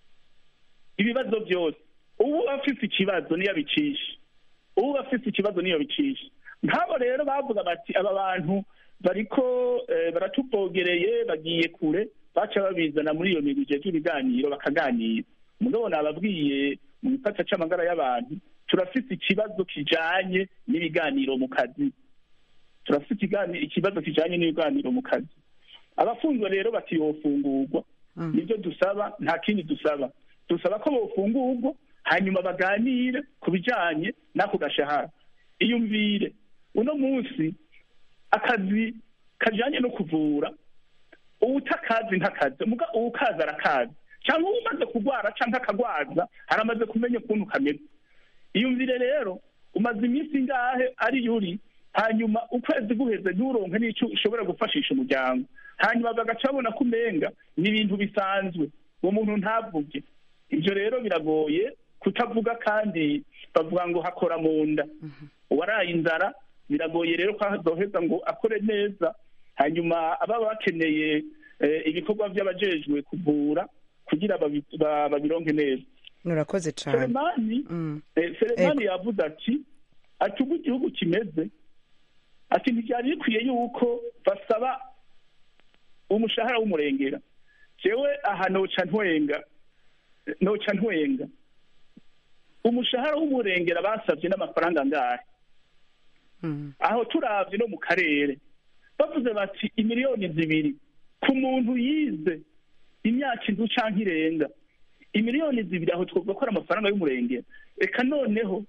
[SPEAKER 4] ibibazo byose ubu afise ikibazo niyo abicisha ubu afise ikibazo niyo bicisha nk'abo rero bavuga bati aba bantu bariko eh, baratuvogereye bagiye kure baca babizana muri iyo migwi ijejwe ibiganiro bakaganira mugabo nababwiye mu gisata c'amagara y'abantu turafise ikibazo kijanye n'ibiganiro mu kazi turafise ikigani- ikibazo kijanye n'ibiganiro mu kazi abafunzwe rero bati yofungurwa nibyo dusaba nta kindi dusaba dusaba ko bofungurwa hanyuma baganire ku bijanye n'ako gashahara iyumvire uno munsi akazi kajanye no kuvura uwutakazi ntakazi muga uwukazi arakazi cyangwa umaze kurwara cyangwa akagwaza haramaze kumenya ukuntu kameze iyumvire rero umaze iminsi ingahe ari yuri hanyuma ukwezi guheze nturonke n'icyo ushobora gufashisha umuryango hanyuma bagaca babona ko umenga ni ibintu bisanzwe uwo muntu ntavuge ibyo rero biragoye kutavuga kandi bavuga ngo hakora mu nda uwaraye inzara biragoye rero ko azoheza ngo akore neza hanyuma ababa bakeneye eh, ibikorwa by'abajejwe kuvura kugira babi- ba- babironke neza
[SPEAKER 1] urakoze cyane
[SPEAKER 4] selemani
[SPEAKER 1] Mm.
[SPEAKER 4] eh, selemani yavuze ati ati ubu igihugu kimeze ati ntibyari bikwiye yuko basaba umushahara w'umurengera jewe aha noca ntwenga noca ntwenga umushahara w'umurengera basabye n'amafaranga angahe aho turavye no mu karere bavuze bati imiliyoni zibiri ku muntu yize imyaka inzu canke irenga imiliyoni zibiri aho twovuga ko ari amafaranga y'umurengera reka noneho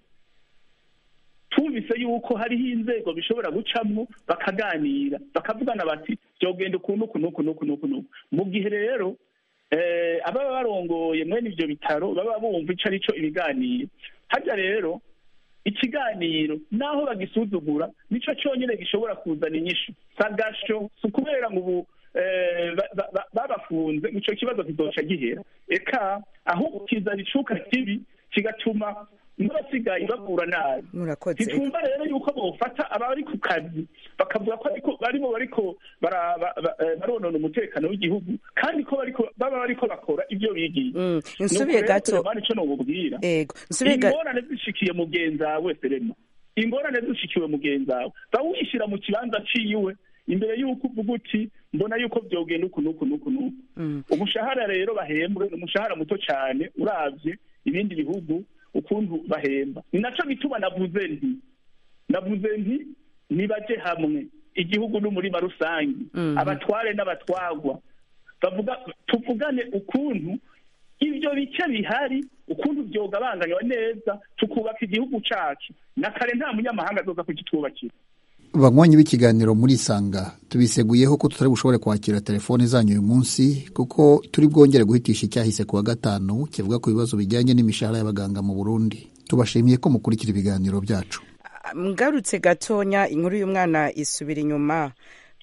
[SPEAKER 4] twumvise yuko hariho inzego bishobora gucamwo bakaganira bakavugana bati byogenda ukuntu uku n'uku n'uku n'uku n'uku mu gihe rero eh, ababa barongoye mwene ivyo bitaro baba bumva ico arico ibiganiro harya rero ikiganiro naho bagisuzugura nico cyonyine gishobora kuzana inyishu sagasho si ukubera ngo ubu eh, ba- ba- ba- babafunze ico kibazo kizoca gihera eka ahubwo kizana icuka kibi kigatuma n'abasigaye bavura nabi
[SPEAKER 1] murakoze
[SPEAKER 4] ntitwumva rero yuko bofata abari ku kazi bakavuga ko ariko barimo bariko bara- ba- ba- eh, baronona umutekano w'igihugu kandi ko bariko baba bariko bakora ivyo bigiye
[SPEAKER 1] Mm, nsubiye gato
[SPEAKER 4] ico nobubwira
[SPEAKER 1] ego nsubiye gato
[SPEAKER 4] ingorane zishikiye mugenzi wawe serema ingorane zishikiwe mugenzi wawe bawishyira mu kibanza ciwe imbere y'uko uvuga uti mbona yuko vyogenda uku n'uku n'uku n'uku umushahara rero bahembwe ni umushahara muto cyane uravye ibindi bihugu ukuntu bahemba ni naco gituma navuze nti navuze nti nibaje hamwe igihugu n'umurima rusange
[SPEAKER 1] Mhm.
[SPEAKER 4] abatware n'abatwagwa bavuga tuvugane ukuntu ibyo bice bihari ukuntu byogabanganywa neza tukubaka igihugu cacu na kare nta munyamahanga azoza kugitwubakira
[SPEAKER 6] banywanyi b'ikiganiro muri sanga tubiseguyeho ko tutari bushobore kwakira telefone zanyu uyu munsi kuko turi bwongere guhitisha icyahise ku wa gatanu kivuga ku bibazo bijyanye n'imishahara y'abaganga mu burundi tubashimiye ko mukurikira ibiganiro byacu
[SPEAKER 1] ngarutse gatonya inkuru y'umwana isubira inyuma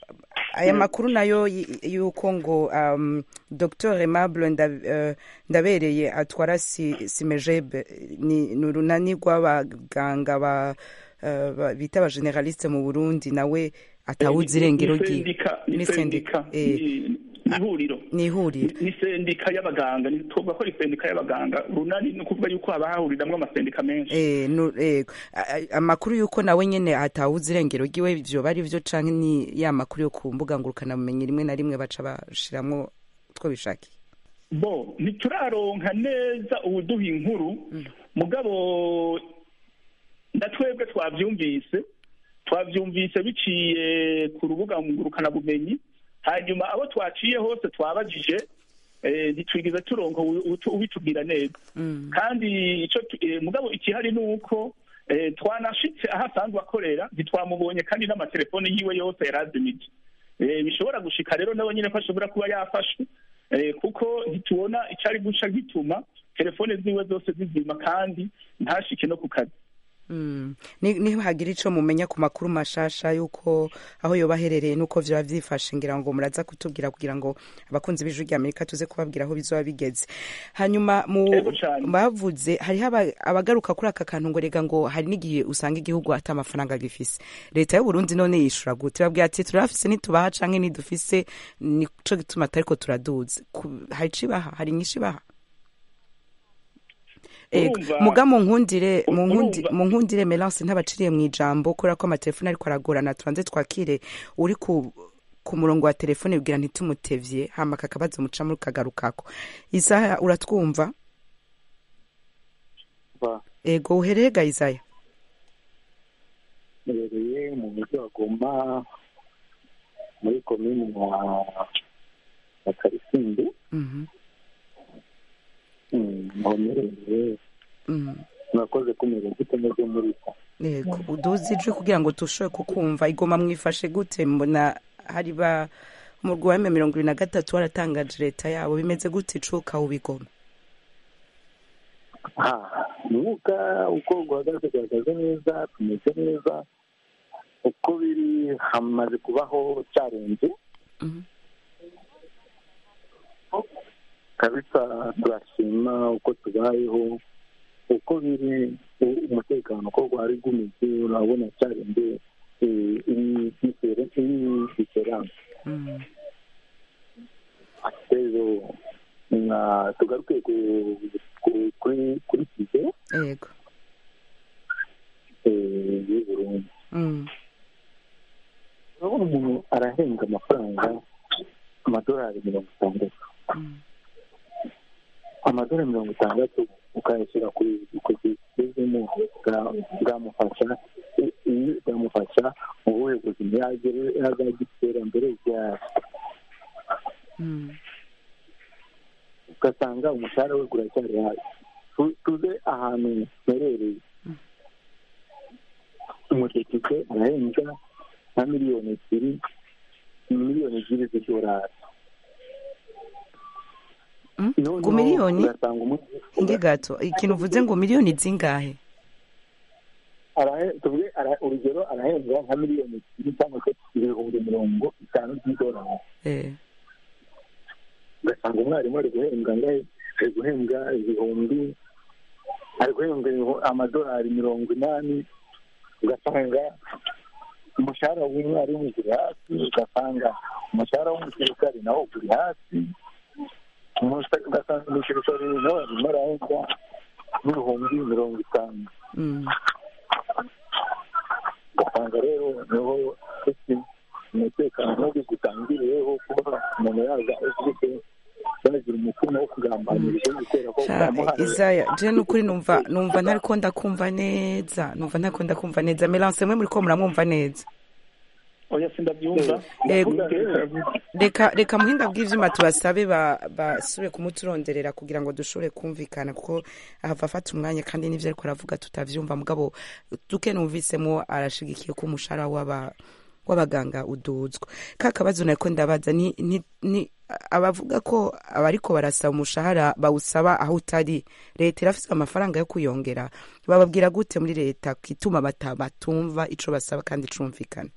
[SPEAKER 1] aya makuru nayo y- y'uko ngo um, dr aimable Nda- eh, ndabereye atwara si, simejebe ni ni urunani rw'abaganga ba, eh, ba- bita abageneraliste mu burundi nawe atawuzi irengero
[SPEAKER 4] Ni
[SPEAKER 1] ryiwe
[SPEAKER 4] sendika ni
[SPEAKER 1] Ni
[SPEAKER 4] sendika
[SPEAKER 1] sendika, eh.
[SPEAKER 4] ni- ni ihuriro
[SPEAKER 1] ni ihuriro
[SPEAKER 4] ni sendika y'abaganga ni twovuga ko ari sendika y'abaganga runani ni ukuvuga yuko haba hahuriramwo amasendika menshi
[SPEAKER 1] Eh, nu- eh, a- a- amakuru y'uko nawe nyene atawuzi irengero ryiwe ivyo bari vyo canke ni ya makuru yo ku mbuga ngurukanabumenyi rimwe na rimwe baca bashiramwo utwo bishakiye
[SPEAKER 4] bo ntituraronka neza ubuduha inkuru mugabo na twebwe twavyumvise twavyumvise biciye ku rubuga ngurukanabumenyi hanyuma abo twaciye hose twabajije eh, ntitwigeze turonka uwu- uwu- ubitubwira neza kandi ico tu- eh, mugabo ikihari ni uko eh, twanashitse aho asanzwe akorera ntitwamubonye kandi n'amatelefone yiwe yose yarazimije Eh, bishobora gushika rero nawe nyine ko ashobora kuba yafashwe eh, kuko ntitubona icari guca gituma telefone ziwe zose zizima kandi ntashike no ku kazi
[SPEAKER 1] Mm. Ni- nihagira ico mumenya ku makuru mashasha y'uko aho yoba aherereye n'uko vyoba vyifashe ngira ngo muraza kutubwira kugira ngo abakunzi b'ijwi rya amerika tuze kubabwira aho bizoba bigeze hanyuma mu
[SPEAKER 4] Ego cane.
[SPEAKER 1] bavuze hariho aba- abagaruka kuri aka kantu ngo rega ngo hari n'igihe usanga igihugu ata amafaranga gifise leta y'uburundi none yishura gute babwira ati turafise nitubaha canke nidufise nico gituma atariko turaduza Ku- hari ico ibaha hari inyishu ibaha Ego.
[SPEAKER 4] Urumva-
[SPEAKER 1] muga mu nkundire mu nkundi-
[SPEAKER 4] urumva-
[SPEAKER 1] mu nkundire melance ntabaciriye mu ijambo kubera ko amatelefone ariko aragorana tubanze twakire uri ku ku murongo wa telefone bwira ntitumutevye hama kakabazo mucamo kagarukako isaha uratwumva
[SPEAKER 5] Ba-
[SPEAKER 1] ego uhereye ga isaya
[SPEAKER 5] mbereye mu mujyi wa goma muri komini ya ya karisimbi
[SPEAKER 1] Mhm,
[SPEAKER 5] Mm, aho mbereye
[SPEAKER 1] mhm.
[SPEAKER 5] murakoze kumenya gute meze muri ko
[SPEAKER 1] ego uduze ijwi kugira ngo tushobore kukumva igoma mwifashe gute mbona hari ba umurwi wa eme mirongo ibiri na gatatu waratangaje leta yabo bimeze gute icuka ubigoma
[SPEAKER 5] umwuka uko guhagaze guhagaze neza tumeze neza uko biri hamaze kubaho cyarenze
[SPEAKER 1] Mhm.
[SPEAKER 5] kabisa turashima uko tubayeho uko biri u- umutekano uko gwari gumeze urabona cyarenze diferanse
[SPEAKER 1] Mhm.
[SPEAKER 5] rero na- tugaruke ku- ku- kuri kuri kize
[SPEAKER 1] ego
[SPEAKER 5] y'u burundi
[SPEAKER 1] Mhm.
[SPEAKER 5] urabona umuntu arahembwa amafaranga amadolari mirongo itandatu
[SPEAKER 1] Mhm.
[SPEAKER 5] amadolari mirongo itandatu
[SPEAKER 9] ukayashyira ku ku kigezemo bwamufasha bwamufasha mu buhe buzima yazagira iterambere ryayo ugasanga umushahara we uracyari hasi tuze ahantu herereye umudepite arahembwa nka miliyoni ebyiri miliyoni ebyiri z'idolari
[SPEAKER 1] ku miliyoni inge gato ikintu uvuze ngo miliyoni zingahe
[SPEAKER 9] tuvuge urugero arahembwa nka miliyoni ebyiri cyangwa se ibihumbi mirongo itanu by'idolari ugasanga umwarimu ari guhembwa ngahe ari guhembwa ibihumbi ari guhembwa amadolari mirongo inani ugasanga umushahara w'umwarimu uri hasi ugasanga umushahara w'umusirikari nawo uri hasi ugasanga umusirikari nawe arimo arahembwa n'ibihumbi mirongo itanu ugasanga rero niho umutekano mubi gutangiriyeho kuba umuntu yaza ufite yagira umutima wo kugambanira igihugu kubera ko
[SPEAKER 1] Sha- Isaya je nukuri numva numva ntariko ndakumva neza numva ntariko ndakumva neza Melance mwe muriko muramwumva neza
[SPEAKER 4] oya sindabyumva
[SPEAKER 1] Yego. reka reka muhinga bw'ivyuma tubasabe ba- basubire kumuturonderera kugira ngo dushobore kumvikana kuko ahava afata umwanya kandi n'ivyo ariko aravuga tutavyumva mugabo duke numvisemo arashigikiye ko umushahara w'aba w'abaganga uduzwa ka kabazo nariko ndabaza ni, ni, ni abavuga ko abariko barasaba umushahara bawusaba aho utari leta irafise amafaranga yo kuyongera bababwira gute muri leta kituma bata batumva ico basaba kandi cumvikana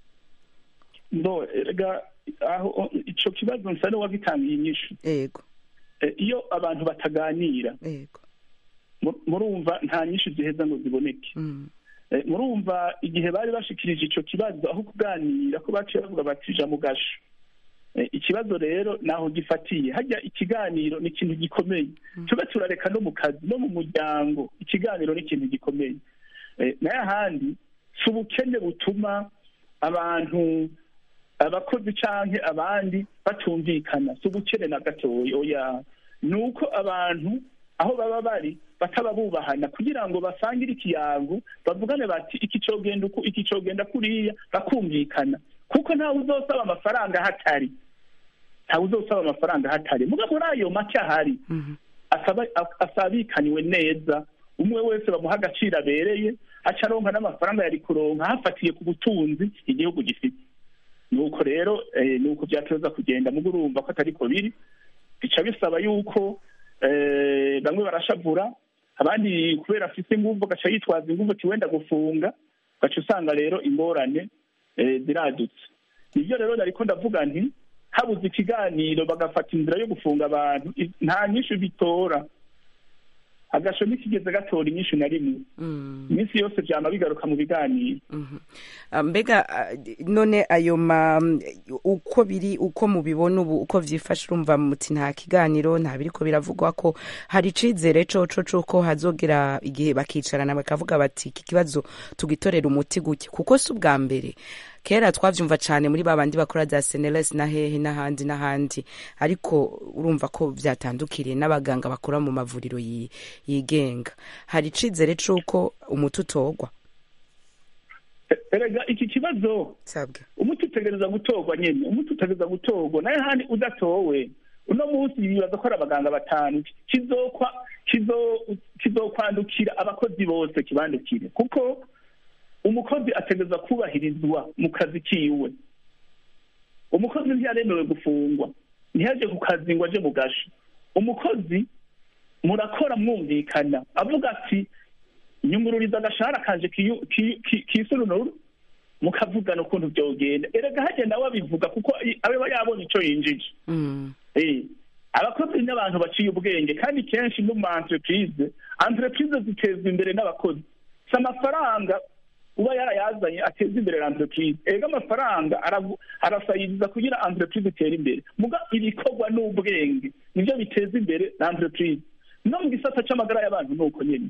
[SPEAKER 4] ndo erega aho ico kibazo nsa n'uwagitangiye inyishu
[SPEAKER 1] yego
[SPEAKER 4] Eh, iyo abantu bataganira
[SPEAKER 1] yego
[SPEAKER 4] mu- murumva nta nyinshi ziheza ngo ziboneke
[SPEAKER 1] mm.
[SPEAKER 4] Eh, murumva igihe bari bashikirije ico kibazo aho kuganira ko baciye bavuga bati ja mu gasho Eh, ikibazo rero naho gifatiye hajya ikiganiro ni ikintu gikomeye tube turareka no mu kazi no mu muryango ikiganiro ni ikintu gikomeye Eh, nayo ahandi si ubukene butuma abantu abakozi canke abandi batumvikana si ubukene na gatoya oya ni uko abantu aho baba bari bataba bubahana kugira ngo basangire ikiyango bavugane bati iki cogenda uku iki cogenda kuriya bakumvikana kuko ntawe uzosaba amafaranga hatari ntawe uzosaba amafaranga hatari muga muri ayo make ahari asaba asabikaniwe neza umwe wese bamuha agaciro abereye aca aronka n'amafaranga yari kuronka hafatiye ku butunzi igihugu gifite nuko rero eh, nuko byatoza kugenda mugo urumva ko atariko biri bica bisaba yuko eh, bamwe barashavura abandi kubera afise inguvu agaca yitwaza inguvu ati wenda gufunga ugaca usanga rero ingorane eh, ziradutse nivyo rero nariko ndavuga nti habuze ikiganiro bagafata inzira yo gufunga abantu i- nta nyinshi bitora agasho ntikigeze gatora inyinshi na rimwe iminsi yose vyama bigaruka mu biganiro
[SPEAKER 1] Ah, mbega ah, none ayo ma uko biri uko mubibona ubu uko vyifashe urumva muti nta kiganiro nta biriko biravugwa ko hari icizere coco cuko hazogera igihe bakicarana bakavuga bati iki kibazo tugitorera umuti guke kuko si ubwa mbere kera twavyumva cane muri babandi bakora za seneles na hehe n'ahandi n'ahandi ariko urumva ko vyatandukiriye n'abaganga bakora mu mavuriro yi- yigenga hari icizere cuko umuti utogwa
[SPEAKER 4] erega iki kibazo
[SPEAKER 1] sabwe
[SPEAKER 4] umuti utegereza gutorwa nyene umuti utegereza gutorwa naye handi udatowe uno munsi bibaza ko ari abaganga batanu kizokwa kizo- kizokwandukira abakozi bose kibandukire kuko umukozi ategereza kubahirizwa mu kazi kiwe umukozi ntiyaremewe gufungwa ntiyaje ku kazi ngo aje mu gasho umukozi murakora mwumvikana avuga ati nyungururiza agashahara kanje kiyu- kiyu- ki- kisununuru mukavugana ukuntu byogenda erega hajya nawe abivuga kuko i- aba yabonye ico yinjije Eh, abakozi n'abantu baciye ubwenge kandi kenshi no mu entreprise entreprise zitezwa imbere n'abakozi si amafaranga uba yarayazanye ateza imbere entreprise erega amafaranga aravu- arasayiriza kugira entreprise itere imbere muga ibikorwa n'ubwenge nivyo biteza imbere entreprise no mu gisata c'amagara y'abantu ni uko nyene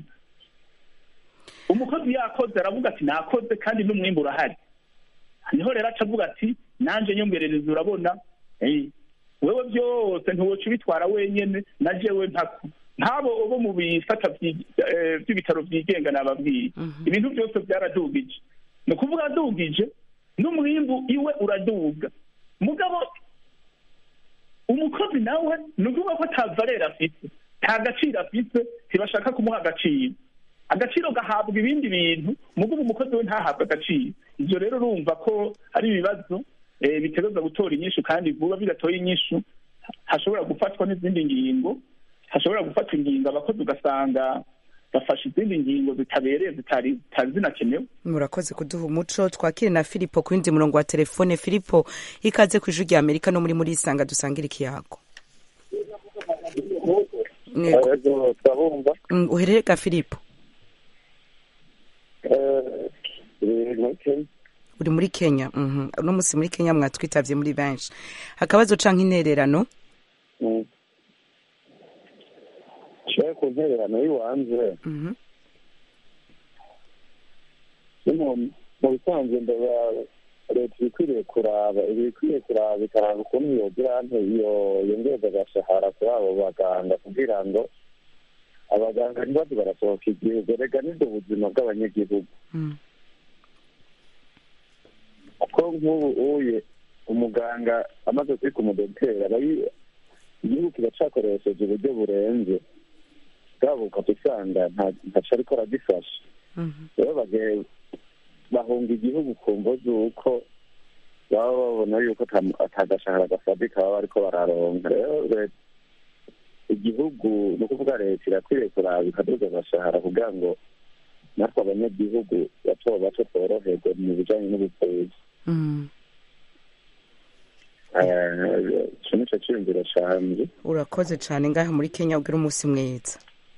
[SPEAKER 4] umukozi yakoze aravuga ati nakoze kandi n'umwimbu urahari niho rero aca avuga ati nanje nyongerereza urabona eh, wewe byose ntiwoca ubitwara wenyene na jewe ntako nk'abo bo mu bisata vyi- eh, by'ibitaro byigenga nababwiye ibintu byose byaradugije ni ukuvuga adugije n'umwimbu iwe uraduga mugabo umukozi nawe ni ukuvuga ko ata valere afite nta gaciro afite ntibashaka kumuha agaciro agaciro gahabwa ibindi bintu mugabo umukozi we ntahabwe agaciro ibyo rero urumva ko ari ibibazo eh, bitegereza gutora inyishu kandi vuba bidatoye inyishu hashobora gufatwa n'izindi ngingo hashobora gufatwa ingingo abakozi ugasanga bafashe izindi ngingo zitabereye zitari zitari zinakenewe
[SPEAKER 1] murakoze kuduha umuco twakire na filipo ku yindi murongo wa telefone filipo ikaze ku ijwi rya amerika no muri muri isanga dusangira ikiyago Yego.
[SPEAKER 9] Yego, turabumva
[SPEAKER 1] Mm, uherere ga filipo
[SPEAKER 9] Eh, turi muri Kenya.
[SPEAKER 1] uri muri kenya Mhm. uno munsi muri kenya mwatwitavye muri benshi akabazo canke intererano
[SPEAKER 9] Mm. Nshaka ku ntererano y'iwanze
[SPEAKER 1] Mhm.
[SPEAKER 9] ni mu- mu bisanzwe ndaba leta iba ikwiriye kuraba iba ikwiriye kuraba ikaraba ukuntu yogira nte iyo yongereza agashahara kuri abo baganga kugira ngo abaganga ntibaze barasohoka igihugu rega nibwo buzima bw'abanyagihugu
[SPEAKER 1] Mm.
[SPEAKER 9] kuko nk'ubu uye umuganga amaze kwika umudogiteri aba yi- igihugu kiracakoresheje uburyo burenze bwabo ukaba usanga nta- ntaco ariko aragifasha
[SPEAKER 1] Mhm.
[SPEAKER 9] rero bage- bahunga igihugu ku mvo z'uko baba babona yuko ata- atagashahara gafatika baba bariko bararonka rero leta- igihugu ni ukuvuga leta irakwiriye kuraba ikaduza agashahara kugira ngo natwe abanyagihugu bato bato tworoherwe mu bijanye n'ubuvuzi
[SPEAKER 1] Mm.
[SPEAKER 9] Eh, ico nico ciyumviro canje
[SPEAKER 1] urakoze cane ngaha muri kenya ugira umunsi mwiza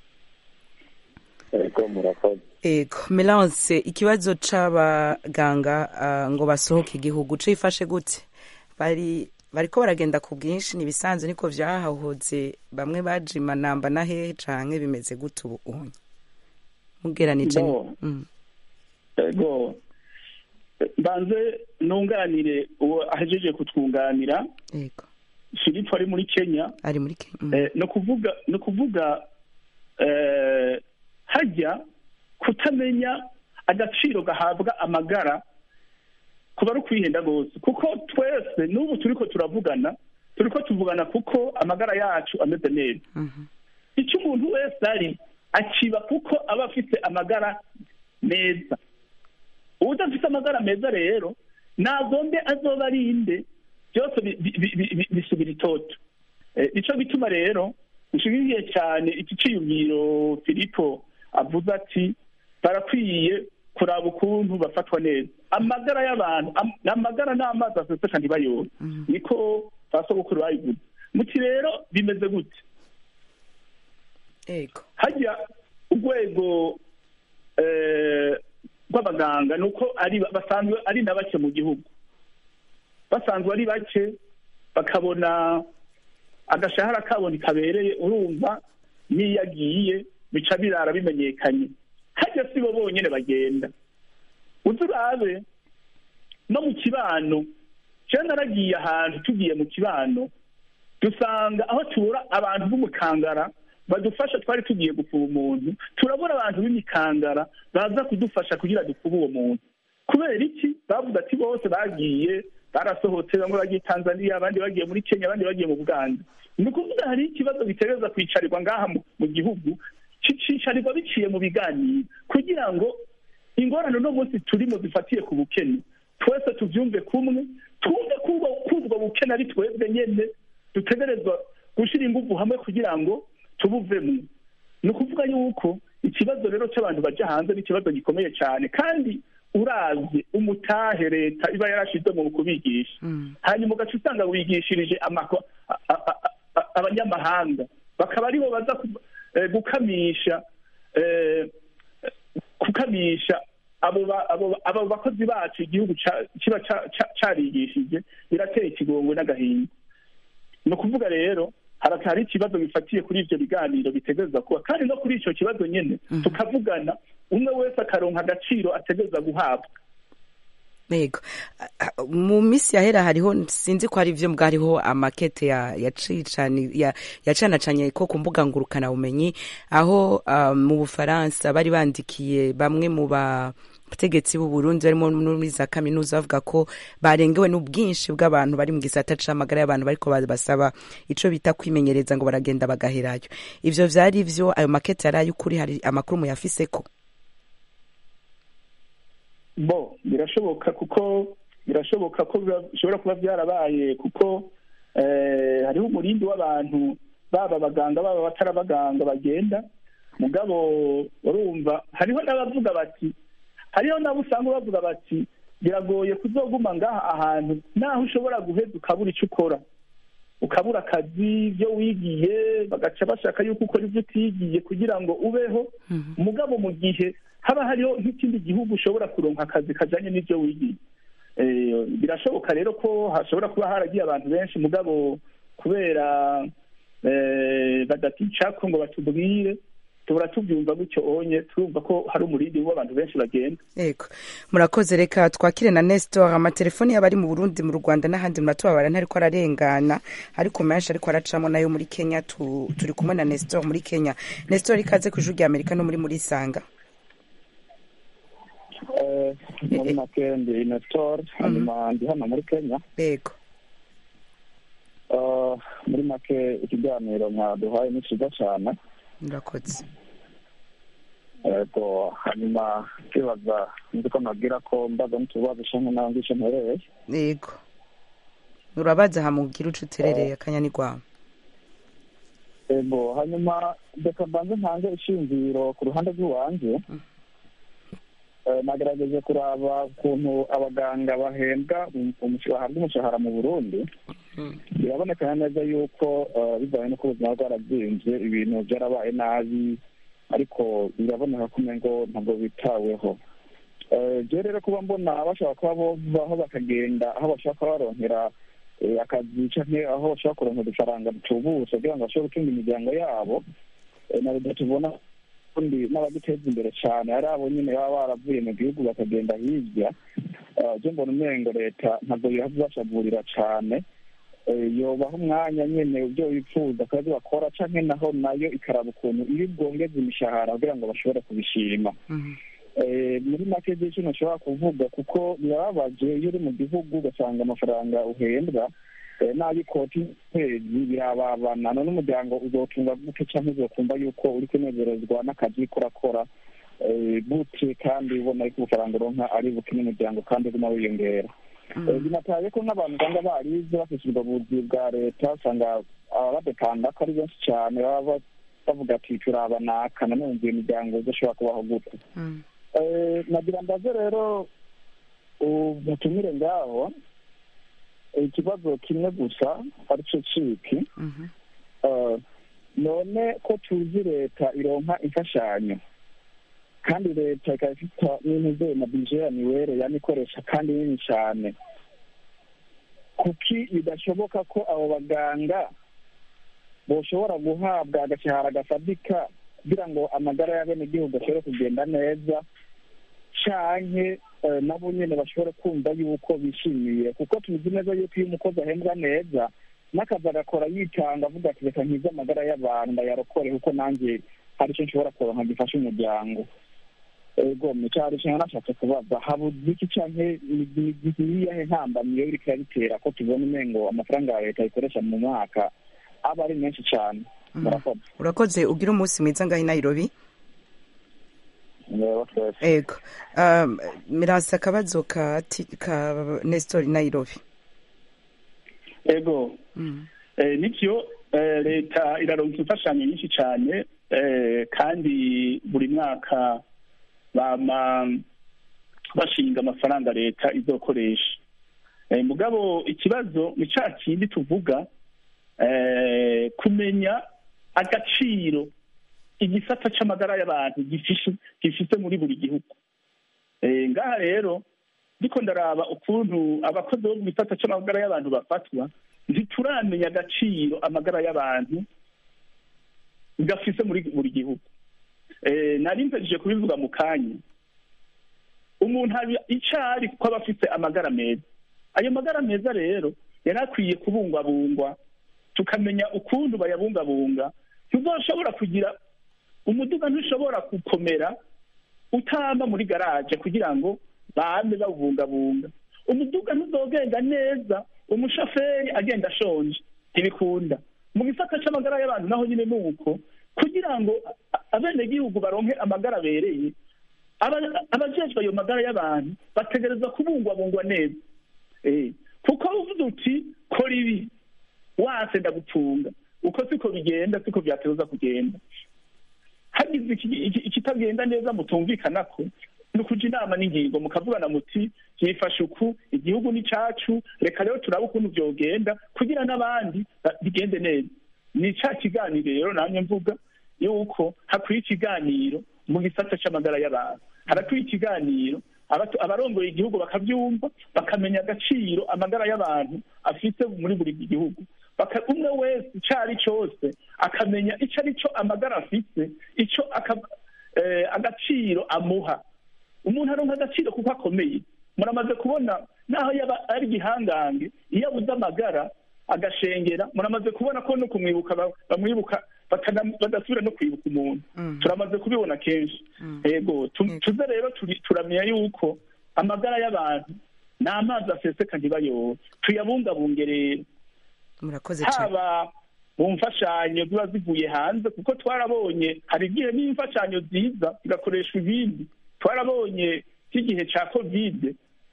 [SPEAKER 9] ariko murakoze
[SPEAKER 1] ego melance ikibazo c'abaganga ah, ngo basohoke igihugu cifashe gute bari bariko baragenda ku bwinshi nibisanzwe niko vyahahoze bamwe bajima namba na hehe canke bimeze gute ubu unye mugeranije ni-
[SPEAKER 4] No.
[SPEAKER 1] Mm.
[SPEAKER 4] ego mbanze nunganire uwo ahejeje kutwunganira
[SPEAKER 1] ego
[SPEAKER 4] filipo ari muri kenya
[SPEAKER 1] ari muri kenya Mm.
[SPEAKER 4] Eh, ni ukuvuga ni ukuvuga eh, hajya kutamenya agaciro gahabwa amagara kuba ari ukwihenda rwose kuko twese n'ubu turiko turavugana turiko tuvugana kuko amagara yacu ameze neza
[SPEAKER 1] Mhm.
[SPEAKER 4] icyo umuntu wese ari akiba kuko aba afite amagara meza udafite amagara meza rero nagombe azoba arinde byose bi- bi- bi- bi- bi- bisubira itoto Eh, nico gituma rero nshimiye cyane iki ciyumviro filipo avuze ati barakwiye kuraba ukuntu bafatwa neza amagara y'abantu am- amagara n'amazi aseseka ntibayore niko basogokuru bayivuze muti rero bimeze gute
[SPEAKER 1] ego
[SPEAKER 4] hajya urwego eh, rw'abaganga ni uko ari basanzwe ari na bake mu gihugu basanzwe ari bake bakabona agashahara kabo ntikabereye urumva n'iyo agiye bica birara bimenyekanye hajya si bo bonyine bagenda uzi urabe no mu kibano jewe naragiye ahantu tugiye mu kibano dusanga aho tubura abantu b'umukangara badufasha twari tugiye gupfuba umuntu turabura abantu b'imikangara baza kudufasha kugira dupfuba uwo muntu kubera iki bavuze ati bose bagiye barasohotse bamwe bagiye tanzania abandi bagiye muri kenya abandi bagiye mu buganda ni ukuvuga hari ikibazo bitereza kwicarirwa ngaha mu- mu gihugu kicicarirwa biciye mu biganiro kugira ngo ingorane uno munsi turimo zifatiye ku bukene twese tubyumve kumwe twumve ko ubwo ko ubwo bukene ari twebwe nyene dutegerezwa gushyira ingufu hamwe kugira ngo tubuvemo ni ukuvuga yuko ikibazo rero cy'abantu bajya hanze ni ikibazo gikomeye cyane kandi uravye umutahe leta iba yarashize mu kubigisha hanyuma ugaca usanga wigishirije amako- a- a- a- a- abanyamahanga bakaba aribo baza ku- eh, gukamisha eh, gukamisha abo ba- abo ba- abo bakozi bacu igihugu ca- kiba ca- ca- carigishije birateye ikigongwe n'agahinda ni ukuvuga rero hari hari ikibazo bifatiye kuri ivyo biganiro bitegereza kuba kandi no kuri ico kibazo nyene tukavugana umwe wese akaronka agaciro ategereza guhabwa
[SPEAKER 1] yego Ah, ah, mu minsi yahera hariho sinzi ko hari ivyo mbwa hariho amakete ya yacicani ya yacanacanye ko ku mbuga ngurukana bumenyi aho ah, mu Bufaransa bari bandikiye bamwe mu ba bategetsi b'u Burundi barimo no muri za kaminuza bavuga ko barengewe n'ubwinshi bw'abantu bari mu gisata c'amagara y'abantu bariko basaba ico bita kwimenyereza ngo baragenda bagaherayo ivyo vyari vyo ayo makete yari ay'ukuri hari amakuru muyafiseko
[SPEAKER 4] bo birashoboka kuko birashoboka ko biba- bishobora kuba byarabaye kuko eh, hariho umurindi w'abantu baba abaganga baba abatari abaganga bagenda mugabo urumva hariho n'abavuga bati hariho n'abo usanga bavuga bati biragoye kuzoguma ngaha ahantu naho ushobora guheza ukabura icyo ukora ukabura akazi ibyo wigiye bagaca bashaka yuko ukora ibyo utigiye kugira ngo ubeho mugabo mu gihe haba hariho nk'ikindi gihugu ushobora kuronka akazi kajanye n'ibyo wigiye Eh, birashoboka rero ko hashobora kuba haragiye abantu benshi mugabo kubera eh, badaticako ngo batubwire tubura tubyumva gutyo onye turumva ko hari umurindi w'abantu benshi bagenda
[SPEAKER 1] Ego. Murakoze reka twakire na Nestor amatelefoni y'abari mu Burundi mu Rwanda n'ahandi muratubabara ntariko ararengana ariko menshi ariko aracamo nayo muri Kenya tu, turi kumwe na Nestor muri Kenya. Nestor ikaze ku ijuru rya Amerika no muri muri Sanga.
[SPEAKER 5] Eh, muri make ndi Nestor hanyuma ndi hano muri Kenya
[SPEAKER 1] Ego.
[SPEAKER 5] Eh, muri make ikiganiro mwaduhaye ni cyiza cyane
[SPEAKER 1] Murakoze.
[SPEAKER 5] yego hanyuma kwibaza nzi ko nabwira ko mbaza n'utubazo cyangwa nawe ngishe mpereye
[SPEAKER 1] Ego. Urabaza hamugira uco uterereye akanyanirwamo.
[SPEAKER 5] yego hanyuma reka mbanze ntange ishingiro ku ruhande rw'iwanjye Eh, nagerageje kuraba ukuntu abaganga bahembwa um- umush- bahabwa umushahara mu burundi biraboneka neza yuko eh, bivanye n'uko ubuzima bwarabyimbye ibintu byarabaye nabi ariko biraboneka ko umengo ntabwo bitaweho Eh, je rero kuba mbona bashobora kuba bovaho bakagenda aho bashobora kuba baronkera eh, akazi canke aho bashobora kuronkera udufaranga dutubutse kugira ngo bashobore gutunga imiryango yabo Eh, na leta tubona ubundi n'abaduteza imbere cyane ari abo nyine baba baravuye mu gihugu bakagenda hirya Eh, je mbona umengo leta ntabwo yabibashagurira cane Eh, yobaha umwanya nyene ibyo bifuza akazi bakora canke naho nayo ikaraba ukuntu iyo bwongeza imishahara kugira ngo bashobore kubishima Eh, muri make z'icyo nashobora kuvuga kuko birababaje iyo uri mu gihugu ugasanga amafaranga uhembwa eh, n'ay'ikoti kwezi birababana none umuryango uzotunga gute cyangwa uzokumva yuko uri kunezerezwa n'akazi uriko urakora eh, gute kandi ubona yuko ubufaranga uronka ari buke n'umuryango kandi uguma wiyongera Eh, binataye ko n'abantu usanga barize bafite ubwo buzi bwa leta usanga ababadepanda ko ari benshi cyane baba ba- bavuga ati turabanaka nanone iyo miryango idashobora kubaho gute Eh, nagira ndaze rero umutumire ngaho ikibazo kimwe gusa aricyo ciki Eh, none ko tuzi leta ironka imfashanyo kandi leta ikaba ifite n'intebe na bije ya miwere yani ikoresha kandi nini cyane kuki bidashoboka ko abo baganga boshobora guhabwa agashahara gafatika kugira ngo amagara y'abenegihugu ashobore kugenda neza canke eh, nabo nyene bashobore kumva yuko bishimiye kuko tuzi neza yuko iyo umukozi ahembwa neza n'akazi agakora yitanga avuga ati reka nkize amagara y'abantu ndayarokore kuko nanjye hari icyo nshobora kuronka gifasha umuryango ego mucyaro cyane nashatse kubaza habuze iki canke niyiyahe ntambamyi yo iriko irabitera ko tubona umengo amafaranga ya leta ikoresha mu mwaka aba ari menshi cyane murakoze
[SPEAKER 1] Urakoze ugira umunsi mwiza ngaho i Nairobi.
[SPEAKER 5] Mureba twese
[SPEAKER 1] Ego. Um, mirasa akabazo ka, ti- ka Nestor i Nairobi.
[SPEAKER 4] ego eh, nivyo eh, leta iraronka imfashanyo nyinshi cyane eh, kandi buri mwaka bama bashinga amafaranga leta izokoresha eh, mugabo ikibazo ni ca kindi tuvuga eh, kumenya agaciro igisata c'amagara y'abantu gifishe gifise muri buri gihugu eh, ngaha rero ndiko ndaraba ukuntu abakozi bo mu gisata c'amagara y'abantu bafatwa ntituramenya agaciro amagara y'abantu gafise muri buri gihugu eh, nari mpejeje kubivuga mu kanya umuntu aba icari kuko aba afite amagara meza ayo magara meza rero yari akwiye kubungwabungwa tukamenya ukuntu bayabungabunga ntuzoshobora kugira umuduga ntushobora gukomera utamba muri garaje kugira ngo bame bawubungabunga umuduga ntuzogenda neza umushoferi agenda ashonje ntibikunda mu gisata c'amagara y'abantu naho nyine ni uko kugira ngo a- abenegihugu baronke amagara abereye aba- abajejwe ayo magara y'abantu bategereza kubungwabungwa neza Eh, kuko uvuze uti kora ibi wase ndagupfunga uko siko bigenda siko vyateza kugenda hagize iki- iki- ikitagenda neza mutumvikana ko ni ukuja inama n'ingingo mukavugana muti byifashe uku igihugu ni cacu reka rero turabe ukuntu vyogenda kugira n'abandi ba- bigende neza ni ca kiganiro rero namye mvuga yuko hakwiye ikiganiro mu gisata c'amagara y'abantu harakwiye ikiganiro abatu- abarongoye igihugu bakavyumva bakamenya agaciro amagara y'abantu afite muri buri gihugu Baka- umwe wese ico ari cose akamenya ico ari co amagara afise ico aka- eh, agaciro amuha umuntu aronka agaciro kuko akomeye muramaze kubona naho yaba ari igihangange iyo abuze amagara agashengera muramaze kubona ko no kumwibuka ba- bamwibuka bakana- badasubira no kwibuka umuntu turamaze kubibona kenshi yego tu- tuze rero turi- turamenya yuko amagara y'abantu ni amazi aseseka ntibayobe tuyabungabunge rero
[SPEAKER 1] murakoze cyane
[SPEAKER 4] haba mu mfashanyo ziba zivuye hanze kuko twarabonye hari igihe n'imfashanyo ziza zigakoreshwa ibindi twarabonye nk'igihe cya kovide